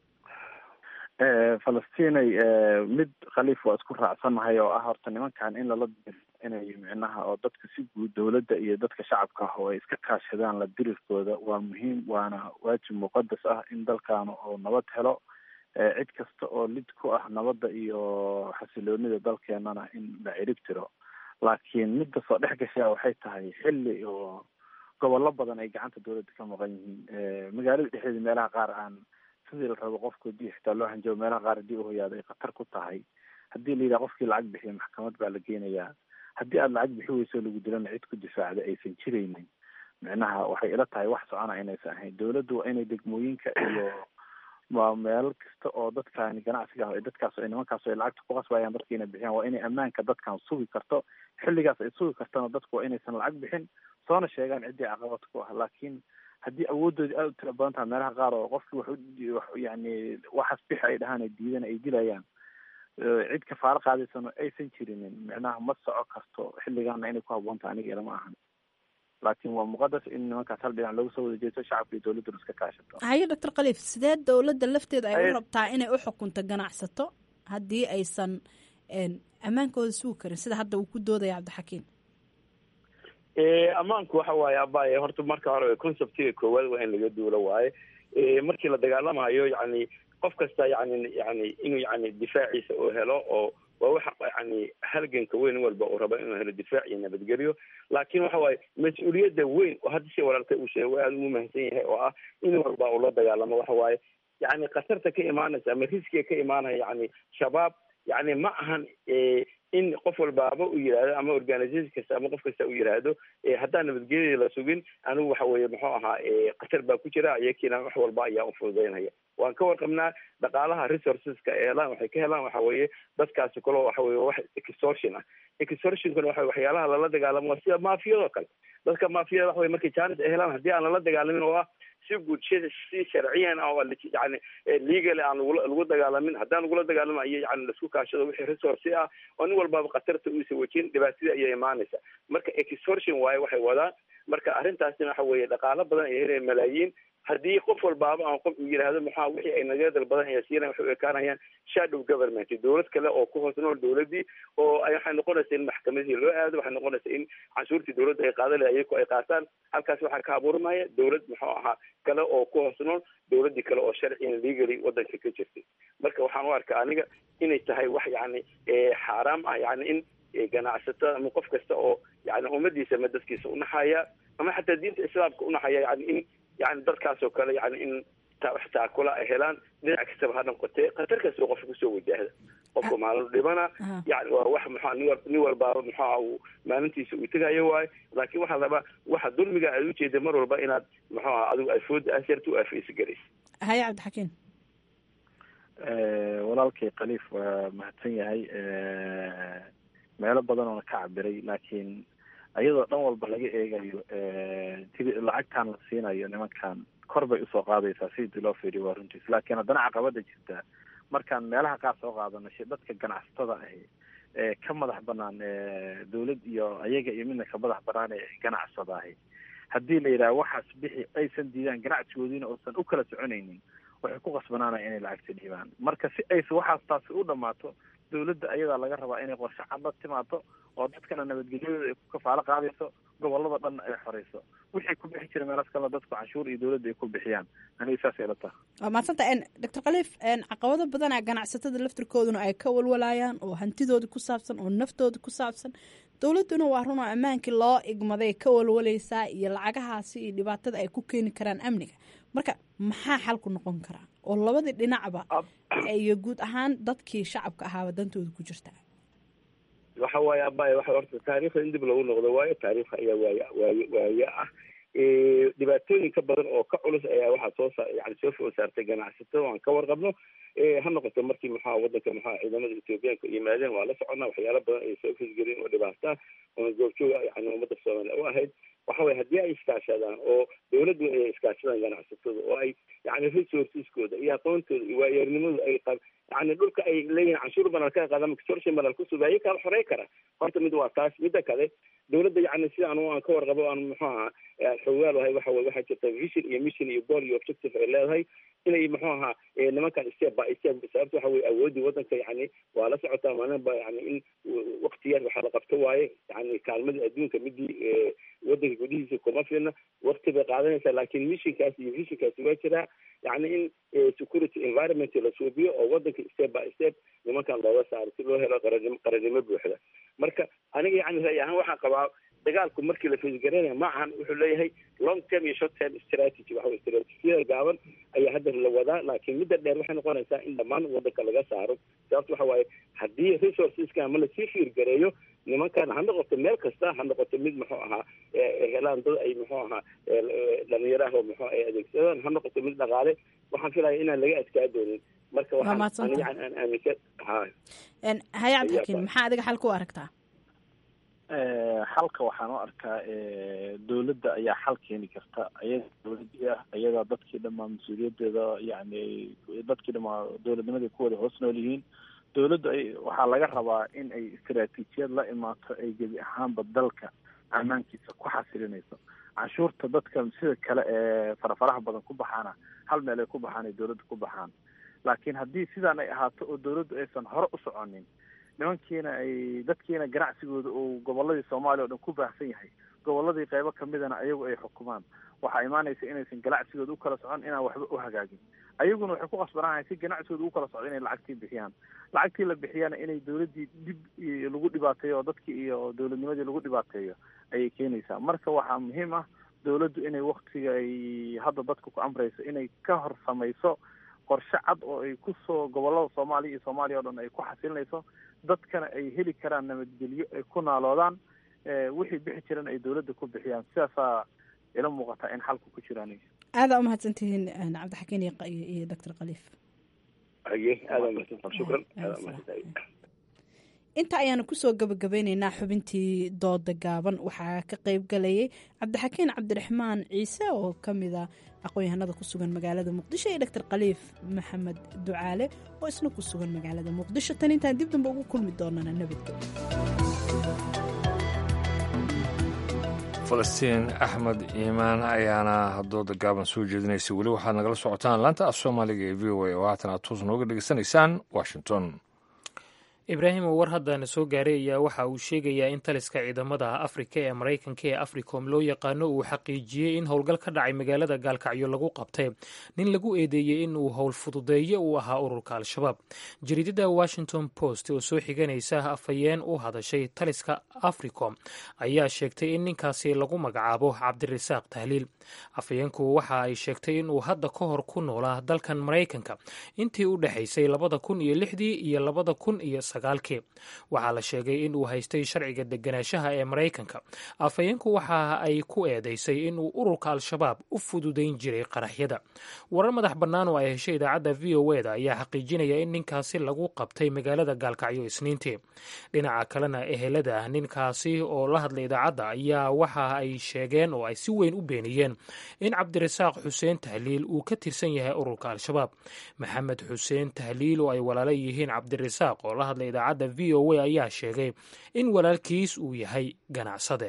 S16: falastinay mid khaliif waa isku raacsanahay oo ah horta nimankan in lala inay micnaha oo dadka si guud dowladda iyo dadka shacabka ah oo ay iska kaashadaan la dirirkooda waa muhiim waana waajib muqadas ah in dalkan oo nabad helo cid kasta oo lid ku ah nabadda iyo xasiloonida dalkeenana in la cirib tiro laakiin midda soo dhex gashaa waxay tahay xilli oo gobollo badan ay gacanta dowladda ka maqan yihiin magaalada dhexdeeda meelaha qaar aan sidii la rabo qofku hadii xitaa loo hanjabo meelaha qaar haddii uhoyaado ay khatar ku tahay haddii la yidhaha qofkii lacag bixiya maxkamad baa la geenayaa haddii aada lacag bixi weyso lagu dilana cid ku difaacda aysan jiraynin micnaha waxay ila tahay wax socona inaysan ahayn dowladdu waa inay degmooyinka iyo waa meel kasta oo dadkaani ganacsiga ah dadkaas ay nimankaas ay lacagta ku qasbayaan dadka inay bixiyaan waa inay ammaanka dadkan sugi karto xilligaas ay sugi kartana dadku waa inaysan lacag bixin soona sheegaan ciddii caqabad ku ah laakiin haddii awooddoodii aada u tira badan tahay meelaha qaar oo qofkii wax u wax yani waxaas bixi ay dhahaan ay diidan ay dilayaan cid kafaalo qaadaysano aysan jirinin micnaha ma soco karto xilligaana inay ku habboon tahay aniga ilama ahan laakiin waa muqadas in nimankaas hal dhinac looga soo wada jeesto shacabka iyo dowladduna iska kaashato
S15: haye doctor khaliif sidee dowladda lafteeda ay u rabtaa inay u xukunto ganacsato haddii aysan ammaankooda sugi karin sida hadda uu ku doodaya cabdixakiim
S17: ammaanku waxa waaye abaaye horta marka hore conceptiga koowaad waa in laga duulo waaye markii la dagaalamayo yani qof kasta yani yani inuu yani difaaciisa uu helo oo waa waxa yani halganka weyn walba uu rabo inuu helo difaac iyo nabadgelyo laakiin waxa waaye mas-uuliyadda weyn oo hadda si walaalka uu sheegay waa aada ugu mahadsan yahay oo ah in walba uu la dagaalamo waxa waaye yani khatarta ka imaanaysa ama riskiga ka imaanaya yani shabaab yani ma ahan in qof walbaaba uu yidhaahdo ama organisation kasta ama qof kasta uu yidhaahdo haddaan nabadgelyada la sugin anigu waxa weeye muxuu ahaa khatar baa ku jira iyakiina wax walba ayaa ufududaynaya waan ka warqabnaa dhaqaalaha resourceska ee helaan waxay ka helaan waxa weeye dadkaasi kaloo waxa weye wax extortion ah extortionkuna waxa waxyaalaha lala dagaalamo waa sida maafiyadoo kale dadka maafiyada waxa weye markay jaanis ay helaan haddii aan lala dagaalamin oo ah si guud si sharciyan ah oo yani legal aan lagula lagu dagaalamin haddaan lagula dagaalamayo yani laisku kaashado wixii resource ah oo nin walbaaba khatarta uusa wajin dhibaatadii ayay imaanaysa marka extortion waaye waxay wadaan marka arrintaasina waxa weeye dhaqaalo badan ay helayaan malaayiin haddii qof walbaaba aan qof uu yidhaahdo maxaa wixii ay naga dalbadan ayaa siina waxay u ekaanayaan shadow government dowlad kale oo ku hoos nool dowladii oo waxay noqonaysa in maxkamadihii loo aado waxay noqonaysa in canshuurtii dowladda ay qaadan lahay ayaku ay qaataan halkaas waxaa ka abuurmaya dowlad muxuu ahaa kale oo ku hoos nool dowladii kale oo sharciyan legally wadanka ka jirtay marka waxaan u arkaa aniga inay tahay wax yani xaaraam ah yani in ganacsatada ama qof kasta oo yani ummadiisa ama dadkiisa unaxaya ama xataa diinta islaamka unaxaya yani in yani dadkaas oo kale yani in wax taakula ay helaan dhinac kastaba ha noqotee khatar kastoo qofka kusoo wajahda qofka maalin dhibana yani waa wax muxua nin walbaaba muxua uu maalintiisa uu tegayo waayo laakiin waxaa rabaa waxa dulmiga aad ujeeda mar walba inaad muxuu aha adigu afooda asyarta u afeysa garaysa
S15: haye cabdixakiim
S16: walaalkay khaliif waa mahadsan yahay meelo badan oona ka cabiray laakiin iyadoo dhan walba laga eegayo lacagtan la siinayo nimankan kor bay usoo qaadaysaa sidii loo fiiriyo waa runtiis laakiin haddana caqabada jirta markaan meelaha qaar soo qaadano dadka ganacsatada ahi ee ka madax banaan dowlad iyo ayaga iyo midna ka madax banaan ee ganacsada ahi haddii la yidhaha waxaas bixi aysan diidaan ganacsigoodiina uusan u kala soconaynin waxay ku qasbanaanaya inay lacagta dhiibaan marka si aysa waxaas taasi u dhammaato dowladda ayadaa laga rabaa inay qorshe cad la timaado oo dadkana nabadgelyadooda ay ku kafaalo qaadayso gobolada dhanna ay xoreyso wixii ku bixi jira meelaas kalena dadku canshuur iyo dowladda ay ku bixiyaan aniga saas ila taha
S15: waa mahadsanta doctor khaliif caqabado badanaa ganacsatada laftirkooduna ay ka walwalayaan oo hantidooda ku saabsan oo naftooda ku saabsan dowladduna waa run oo ammaankii loo igmaday ka walwalaysaa iyo lacagahaasi iyo dhibaatada ay ku keeni karaan amniga marka maxaa xalku noqon karaa oo labadii dhinacba iyo guud ahaan dadkii shacabka ahaaba dantooda ku jirta
S17: waxa waaye abaya waxa horta taariikhda in dib lagu noqdo waayo taariikhda ayaa waay waaye waaye ah dhibaatooyin ka badan oo ka culus ayaa waxaa soo sa yani soo food saartay ganacsatada aan ka warqabno ha noqoto markii maxaa wadanka maxaa ciidamada ethoobiyaanka yimaadeen waa la soconnaa waxyaala badan ay soo fisgelin oo dhibaataa oo goobjooga yani ummadda soomaaliya u ahayd waxa weye haddii ay iskaashadaan oo dowladdu ay iskaashadaan ganacsatada oo ay yani resourceskooda iyo aqoontooda iyo waayeernimadooda ay qab yani dhulka ay leeyihin canshuur banal ka qaadaan extortion banal kusubay ayaga kala xorey kara horta mid waa taas midda kale dowladda yani sida anu aan ka warqabo aan muxuu ahaa xogaal ahay waxa weye waxaa jirta vision iyo mission iyo goal iyo objective ay leedahay inay muxuu ahaa nimankan step by step sababta waxa weye awoodii wadanka yani waa la socotaa maalinba yani in wakti yar waxaa la qabto waaye yani kaalmadii adduunka midii wadanka gudihiisa kuma filna wakti bay qaadanaysaa laakiin missionkaas iyo visionkaasi waa jiraa yani in security environment la suubiyo oo wadanka step by step nimankan looga saaro si loo helo qaranimo qarannimo buuxda marka aniga yani ray ahaan waxaan qabaa dagaalku markii la faysgareynaya ma ahan wuxuu leeyahay long term iyo short term strategy waxa weye strategiyada gaaban ayaa hadda la wadaa laakiin midda dheer waxay noqonaysaa in dhammaan wadanka laga saaro sababto waxa waaye haddii resourceska ama lasii fiirgareeyo nimankan ha noqoto meel kasta ha noqoto mid muxuu ahaa helaan dad ay muxuu ahaa dhalinyaraha muxuu ay adeegsadaan ha noqoto mid dhaqaale waxaan filaya inaan laga adkaa doonin marka waxaan aniga aan aaminsan ha
S15: haya cabdixakiin maxaa adiga xal ku aragtaa
S16: xalka waxaan u arkaa dowladda ayaa xal keeni karta ayaga dowladii ah ayagaa dadkii dhamaa mas-uuliyadeeda yani dadkii dhamaa dowladnimadii ku wada hoos nool yihiin dowladdu ay waxaa laga rabaa in ay istaraatiijiyad la imaato ay gebi ahaanba dalka ammaankiisa ku xasilinayso canshuurta dadka sida kale ee farafaraha badan ku baxaana hal meel ay ku baxaan ay dowladda ku baxaan laakiin haddii sidaan ay ahaato oo dowladdu aysan hore u soconin nimankiina ay dadkiina ganacsigooda uu goboladii soomaaliya o dhan ku baahsan yahay goboladii qeybo kamidana ayagu ay xukumaan waxaa imaanaysa inaysan ganacsigooda u kala socon inaan waxba u hagaagin ayaguna waxay ku qasbanaahay si ganacsigooda u kala socdo inay lacagtii bixiyaan lacagtii la bixiyana inay dowladdii dib lagu dhibaateeyo oo dadkii iyo dowladnimadii lagu dhibaateeyo ayay keenaysaa marka waxaa muhiim ah dowladdu inay waktiga ay hadda dadka ku amrayso inay ka hor samayso qorshe cad oo ay kusoo gobolada soomaaliya iyo soomaaliya o dhan ay ku xasilinayso dadkana ay heli karaan nabadgelyo ay ku naaloodaan wixii bixi jiran ay dowladda ku bixiyaan sidaasaa ila muuqataa in xalku ku jiraan
S15: aadaa umahadsantihiin cabdixakiin iyo doctor khaliif inta ayaanu kusoo gabagabeyneynaa xubintii dooda gaaban waxaa ka qeyb galayay cabdixakiin cabdiraxmaan ciise oo kamida aqoon-yahanada ku sugan magaalada muqdisho iyo doctor khaliif maxamed ducaale oo isna ku sugan magaalada muqdisho tan intaan dib damba ugu kulmi doonana nabadgelyo
S1: falastiin axmed iimaan ayaana dooda gaaban soo jeedinaysa weli waxaad nagala socotaan laanta af soomaaliga ee v o a oo haatan aad toos nooga dhegeysanaysaan washington
S2: ibraahim oo war haddaana soo gaaray ayaa waxa uu sheegayaa in taliska ciidamada afrika ee maraykanka ee africom loo yaqaano uu xaqiijiyey in howlgal ka dhacay magaalada gaalkacyo lagu qabtay nin lagu eedeeyey in uu howl fududeeye uu ahaa ururka al-shabaab jariidada washington post oo soo xiganaysa afhayeen u hadashay taliska africom ayaa sheegtay in ninkaasi lagu magacaabo cabdirasaaq tahliil afhayeenku waxa ay sheegtay in uu hadda ka hor ku noolaa dalkan maraykanka intii u dhexaysay labada kun iyo lixdii iyo labada kun iyo sagaalkii waxaa la sheegay in uu haystay sharciga deganaanshaha ee maraykanka afhayeenku waxa ay ku eedeysay in uu ururka al-shabaab u fududayn jiray qaraxyada warar madax bannaan oo ay heshay idaacadda v o eda ayaa xaqiijinaya in ninkaasi lagu qabtay magaalada gaalkacyo isniintii dhinaca kalena ehelada ninkaasi oo la hadlay idaacadda ayaa waxa ay sheegeen oo ay si weyn u beeniyeen in cabdirasaaq xuseen tahliil uu ka tirsan yahay ururka al-shabaab maxamed xuseen tahliil oo ay walaala yihiin cabdirasaaq oo la hadlay idaacadda v o a ayaa sheegay in walaalkiis uu yahay ganacsade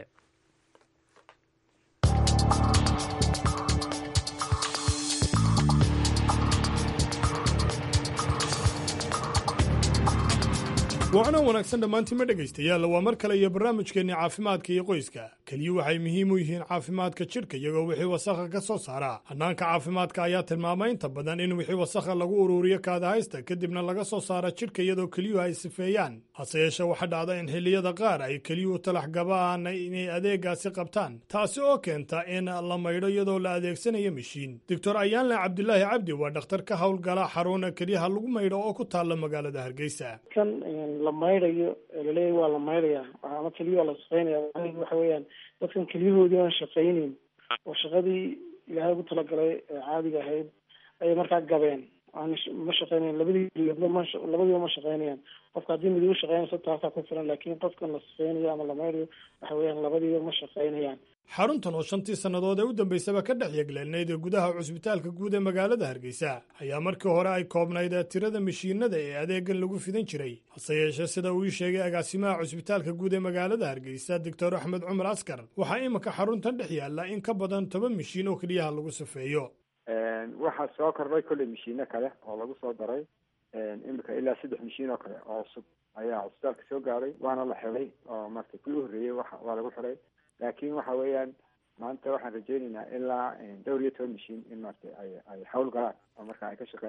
S18: waacna wanaagsan dhammaantiinma dhegaystayaal waa mar kale iyo barnaamijkeenni caafimaadka iyo qoyska keliyu waxay muhiim u yihiin caafimaadka jidhka iyagoo wixii wasakha ka soo saara hannaanka caafimaadka ayaa tilmaamay inta badan in wixii wasakha lagu ururiyo kaadahaysta kadibna laga soo saara jidhka iyadoo keliyuhu ay sifeeyaan hase yeeshee waxaa dhacda in xilliyada qaar ay keliyuhu talax gabaan inay adeegaasi qabtaan taasi oo keenta in la maydho iyadoo la adeegsanayo mishiin doctor ayaanle cabdilaahi cabdi waa dhakhtar ka howlgala xaruna kelyaha lagu maydho oo ku taalla magaalada hargeysa
S19: la maydhayo laleeyahy waa la maydhaya ama keliya waa la shaqeynaya waxa weeyaan dadkan keliyahoodii aan shaqayneyn oo shaqadii ilaahay ugu talagalay ee caadiga ahayd ayay markaa gabeen aan ma shaqeynayan labadii keliyoodba ma labadiiba ma shaqeynayaan qofka haddii mid ugu shaqeynayso taasaa ku filan laakiin qofkan la shaqeynayo ama la maydhayo waxa weeyaan labadiiba ma shaqeynayaan
S18: xaruntan oo shantii sannadood ee u dambaysaba ka dhex yegleenayd ee gudaha cusbitaalka guud ee magaalada hargeysa ayaa markii hore ay koobnayd tirada mashiinada ee adeegan lagu fidan jiray hase yeeshee sida uu ii sheegay agaasimaha cusbitaalka guud ee magaalada hargeysa doctor axmed cumar askar waxaa iminka xaruntan dhex yaalla in ka badan toban mashiin oo keliyaha lagu safeeyo
S20: waxaa soo kordhay kolley mashiino kale oo lagu soo daray iminka ilaa saddex mashiin oo kale oo cusub ayaa cusbitaalka soo gaaray waana la xiday oo marka kii u horreeyey waa lagu xiday laakiin waxa weeyaan maanta waxaan rajeynaynaa ilaa dhowr iyo toban mashiin in maarata ay ay hawl galaan oo marka ay ka shaqeeyaan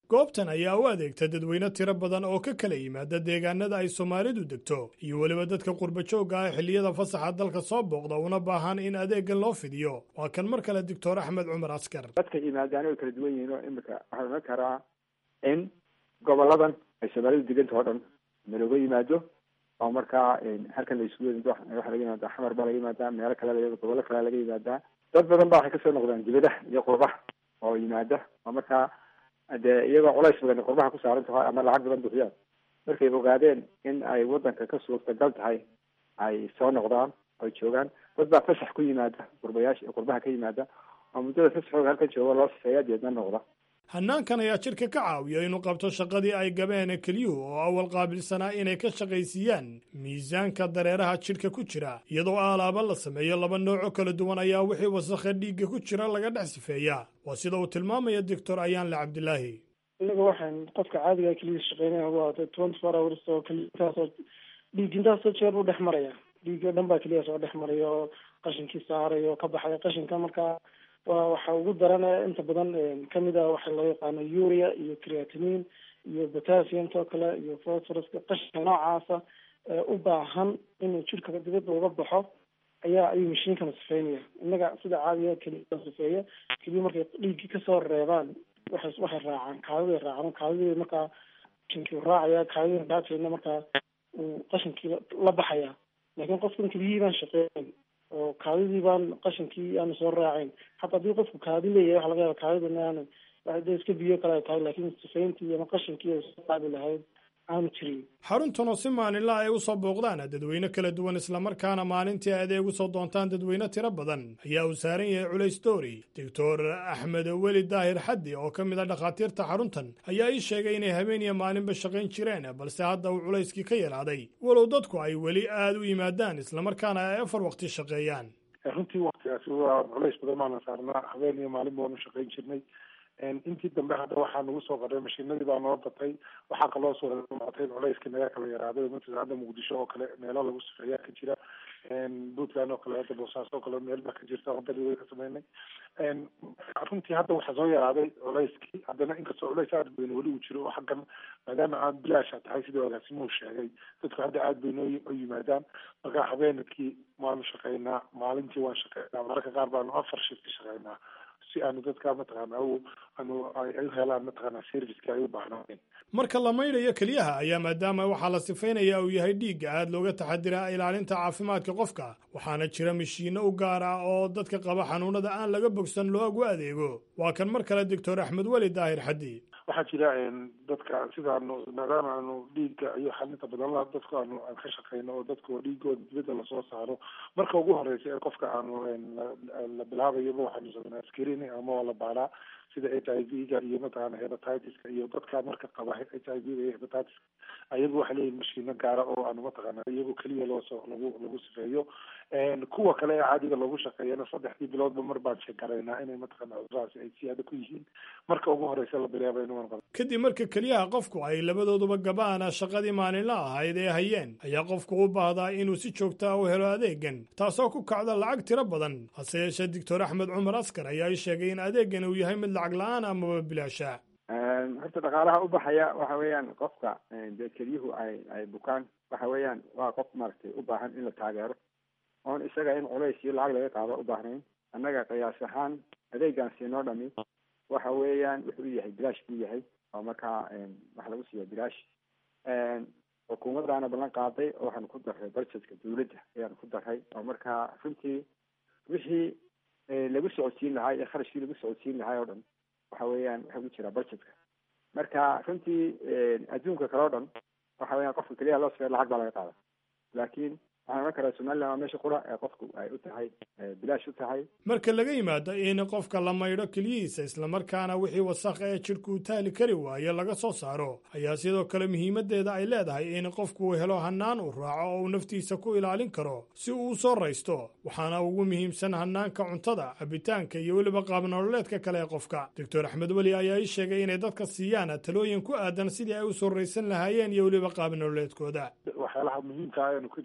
S18: goobtan ayaa u adeegta dadweyne tiro badan oo ka kala yimaada deegaanada ay soomaalidu degto iyo weliba dadka qurbajoogga ah xilliyada fasaxa dalka soo booqda una baahan in adeegan loo fidiyo waa kan mar kale doctor axmed cumar askar
S20: dadka yimaadaan way kala duwan yihiin oo imika waxaa ohan karaa in goboladan ay soomaalidu deganta oo dhan nalooga yimaado oo markaa halkan la isugu yimid waxaa laga yimaada xamar baa laga yimaadaa meelo kale laga gobollo kale laga yimaadaa dad badan baa waxay kasoo noqdaan dibadaha iyo qurbaha oo yimaada oo markaa dee iyagoo culays badan qurbaha ku saaran tahay ama lacag badan bixiyaan markay ogaadeen in ay wadanka ka suurtagal tahay ay soo noqdaan oy joogaan dad baa fasax ku yimaada qurbayaasha qurbaha ka yimaada oo muddada fasaxooga halkan jooga loo sifeeya deedna noqda
S18: hannaankan ayaa jidhka ka caawiya inuu qabto shaqadii ay gabeen keliyuhu oo awal qaabilsanaa inay ka shaqaysiiyaan miisaanka dareeraha jidhka ku jira iyadoo aalaaba la sameeyo laba nooco kala duwan ayaa wixii wasakha dhiigga ku jira laga dhex sifeeyaa waa sida uu tilmaamaya doctor ayaanle cabdilaahi
S19: innaga waxaan qofka caadiga keliya shaqeynaya waa twenty four hours oo keliyaasoo dhiig intaasoo jeer u dhex maraya dhiig oo dhan baa keliya soo dhex maraya oo qashinkii saaraya oo ka baxaya qashinka markaa waa waxa ugu daran inta badan kamid a waxa loo yaqaano uria iyo creatinine iyo potassiumta oo kale iyo phosphoruska qashinka noocaasa u baahan inuu jirka dibadda uga baxo ayaa ayuu mashiinkana sifeynaya innaga sida caadiga keliya sifeeya keliya markay dhiiggii kasoo reebaan waxay waxay raacaan kaadiday raacaan kaadidii markaa qashinkii raacaya kaadidii dhaafeena markaa uu qashinkii la baxaya laakiin qofkan keliyihii baan shaqeyn oo kaadidii baan qashinkii aanu soo raacayn hataa haddii qofku kaadi leeyahay waxa laga yaaba kaadidana aanu de iska biyo kale ay tahay laakiin sifayntii ama qashinkii ay soo qaadi lahayd aanu jirin
S18: xaruntan oo si maalinla ay u soo booqdaan dadweyne kala duwan islamarkaana maalintii adeeg u soo doontaan dadweyne tiro badan ayaa uu saaran yahay culays doori doctor axmed weli daahir xaddi oo ka mid a dhakhaatiirta xaruntan ayaa ii sheegay inay habeen iyo maalinba shaqayn jireen balse hadda uu culayskii ka yaraaday walow dadku ay weli aad u yimaadaan islamarkaana ay afar waqti shaqeeyaan
S21: runtii waktigaasi waa culays badan baana saarnaa habeen iyo maalin baanu shaqayn jirnay intii dambe hadda waxaa nagu soo qadhay mashiinadii baa noo batay waxaa kaloo soo maatay culayskii naga kala yaraaday matala hadda muqdisho oo kale meelo lagu sifeeyaa ka jira puntland oo kale hadda boosaaso oo kale meel baa ka jirta wadadii way ka sameynay runtii hadda waxaa soo yaraaday culayskii haddana inkastoo culays aad bayna weli uu jiro oo xaggan maadaama aan bilaasha tahay sidii agaasimuhu sheegay dadku hadda aad bay noo u yimaadaan marka habeenkii waanu shaqeynaa maalintii waan shaqeynaa mararka qaar baanu afar shifti shaqeynaa si aanu dadka mataqaana aanu ay u helaan mataqaana serviceka ay u baahnaayen
S18: marka la maydhayo keliyaha ayaa maadaama waxaa la sifaynaya uu yahay dhiigga aad looga taxadiraa ilaalinta caafimaadka qofka waxaana jira mashiinno u gaar ah oo dadka qaba xanuunada aan laga bogsan loogu adeego waa kan mar kale doctor axmed weli daahir xaddi
S21: waxaa jira dadka sidaanu maadaama aanu dhiigga iyo xalinta badan dadku aanu aan ka shaqeyno oo dadku dhiigooda dibadda lasoo saaro marka ugu horeysa ee qofka aanu la bilaabayaba waxaanu sameynaa screening ama waa la baaraa sida h i v ga iyo mataqaana hepatitiska iyo dadka marka qaba h i v ga iyo hepatitiska ayagu waxay leeyihin mashiino gaara oo aanu mataqaana iyagu keliya loosoo lagu lagu sifeeyo kuwa kale ee caadiga loogu shaqeeyana saddexdii biloodba mar baan sheekaraynaa inay mataqaana cudurahaasi ay siyaado ku yihiin marka ugu horeysa la bilaaba inuu qabo
S18: kadib marka keliyaha qofku ay labadooduba gabaana shaqadii maalinla ahayd ee hayeen ayaa qofku u baahdaa inuu si joogta u helo adeegan taasoo ku kacda lacag tiro badan hase yeeshee doctor axmed cumar askar ayaa ii sheegay in adeegan uu yahay mid lacag la-aan amaba bilaasha
S20: horta dhaqaalaha u baxaya waxa weeyaan qofka dee kelyuhu ay ay bukaan waxa weeyaan waa qof maaragtay u baahan in la taageero oon isaga in culays iyo lacag laga qaado u baahnayn annaga qiyaas ahaan adeegan siinoo dhami waxa weeyaan wuxuu yahay bilaash buu yahay oo markaa waxa lagu siiya bilaash xukuumadaana ballan qaaday oo waxaanu ku darray budgetka dawladda ayaanu ku darray oo markaa runtii wixii lagu socodsiin lahaa iyo kharashkii lagu socodsiin lahaa oo dhan waxa weeyaan waxa ku jira budgetka marka runtii adduunka kale o dhan waxa weeyaan qofka keliya loo sifeeyo lacag baa laga qaada laakiin waxaan ohan karaa somaliland waa meesha qura ee qofku ay u tahay bilaash u tahay
S18: marka laga yimaado in qofka la maydho keliyihiisa islamarkaana wixii wasakha ee jidhku taali kari waaye laga soo saaro ayaa sidoo kale muhiimadeeda ay leedahay in qofku uu helo hannaan uu raaco oo uu naftiisa ku ilaalin karo si uu u soo raysto waxaana ugu muhiimsan hannaanka cuntada cabitaanka iyo weliba qaabnololeedka kale ee qofka doctor axmed weli ayaa ii sheegay inay dadka siiyaan talooyin ku aadan sidii ay u soo raysan lahaayeen iyo weliba qaabnololeedkooda
S21: waxyaalaha muhiimka ah aynu ka joojino waxaa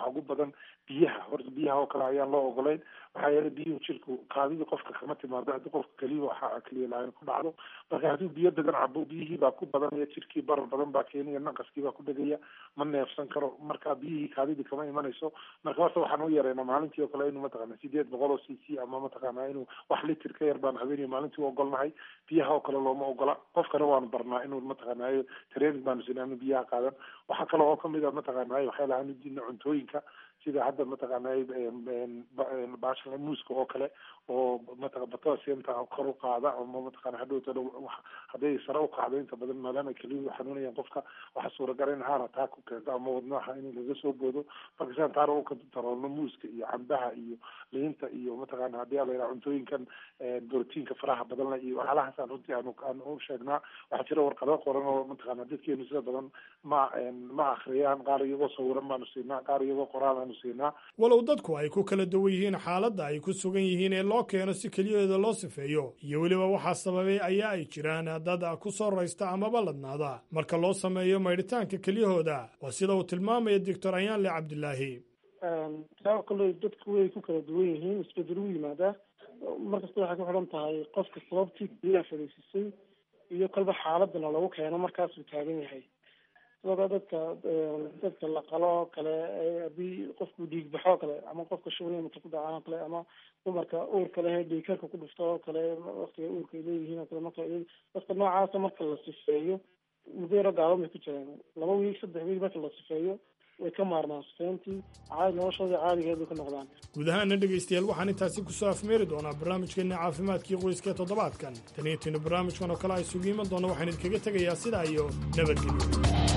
S21: waxaa ugu badan biyaha horta biyaha oo kale ayaan loo ogolayn waxaa yeelay biyuhu jirku qaadidii qofka kama timaado haddii qofka keliya waxaa keliya laayn ku dhacdo marka hadduu biyo badan cabo biyihii baa ku badanaya jirkii barar badan baa keenaya naqaskii baa ku dhegaya ma neefsan karo marka biyihii kaadidii kama imanayso marka horta waxaan u yareynaa maalintii oo kale inuu mataqaana sideed boqol oo c c ama mataqaana inuu wax litir ka yar baan habeeniyo maalintii u ogolnahay biyaha oo kale looma ogola qofkana waanu barnaa inuu mataqaanaayo training baanu sinaa inuu biyaha qaadan waxaa kale oo kamid a mataqaanaayo waxay lahaan udiina cuntooyinka sida hadda mataqaanaayo baashan muuska oo kale oo mataqa potassiumta kor u qaada ama mataqaana hadhowta hadday sare u qaado inta badan maadaama keliyuhu xanuunayaan qofka waxaa suuragal in haana taa ku keento ama wadnaha in laga soo boodo marka sidan taana u kadaroolno muuska iyo cambaha iyo liinta iyo mataqaana haddii ala yidhaha cuntooyinkan borotiinka faraha badan leh iyo waxyaalahaasaan runtii aanu aan u sheegnaa waxaa jira warqado qoran oo mataqaana dadkeenu sida badan ma ma akhriyaan qaar iyagoo sawiran baanu siinaa qaar iyagoo qoraal aanu siinaa
S18: walow dadku ay ku kala duwan yihiin xaaladda ay ku sugan yihiin ee loo keeno si keliyaheeda loo sifeeyo iyo weliba waxaa sababay ayaa ay jiraan dad ku soo raysta amaba ladnaada marka loo sameeyo maydhitaanka kelyahooda waa sida uu tilmaamaya doctor ayaanle cabdilaahi
S19: taa kale dadku way ku kala duwan yihiin isbedel u yimaadaa markasta waxay ku xidhan tahay qofka sababtii keliyaha fadhiisisay iyo kolba xaaladana lagu keeno markaasuu taagan yahay sidoo kale dadka dadka la qalo oo kale haddii qofku dhiig baxo oo kale ama qofka shubanimata ku dhacaan oo kale ama dumarka uurka leh dhiigkarka ku dhufto oo kale waktiga uurka ay leeyihiin oo kale marka dadka noocaasa marka la sifeeyo muddo yaro gaaban bay ku jiraan laba wiig saddex wiig marka la sifeeyo way ka maarmaan sifeyntii caadi noloshoodii caadigeed bay ku noqdaan
S18: guud ahaana dhegaystayaal waxaan intaasi kusoo afmeeri doonaa barnaamijkeena caafimaadkii qoyska ee toddobaadkan tan iyo tinu barnaamijkan oo kale ay isugu iman doona waxaan idinkaga tegayaa sidaa iyo nabadgelyo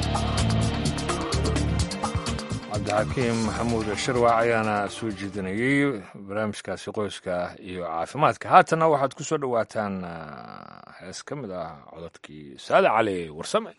S1: cabdixakiim maxamuud shirwac ayaana soo jeedinayey barnaamijkaasi qoyska iyo caafimaadka haatanna waxaad ku soo dhowaataan hees ka mid ah codadkii saade cali warsame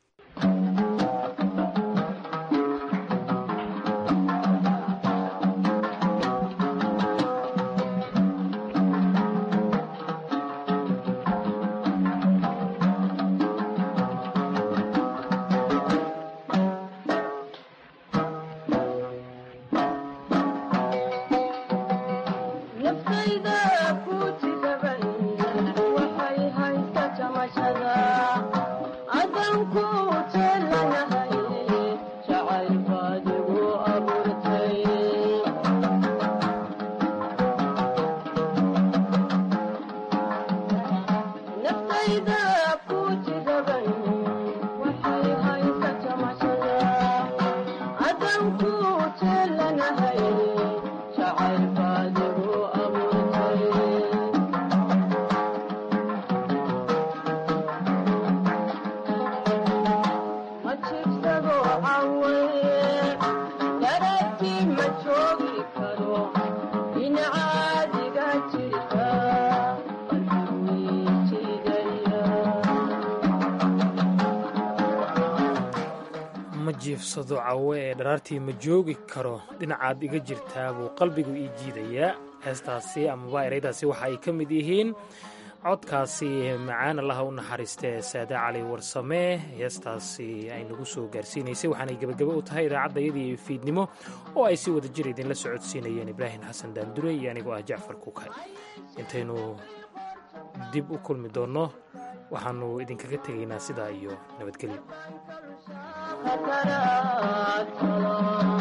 S2: ma jiifsado cawe ee dharaartii ma joogi karo dhinacaad iga jirtaa buu qalbigu ii jiidayaa heestaasi amaba ereydaasi waxa ay ka mid yihiin codkaasi macaan allaha u naxariistee saade cali warsame heestaasi ay nagu soo gaarsiinaysay waxaanay gebagebe u tahay idaacaddayadii fiidnimo oo ay si wada jir idinla socodsiinayeen ibraahim xasan daandure iyo anigoo ah jacfar kukay intaynu dib u kulmi doonno waxaannu idinkaga tegaynaa sidaa iyo nabadgelyo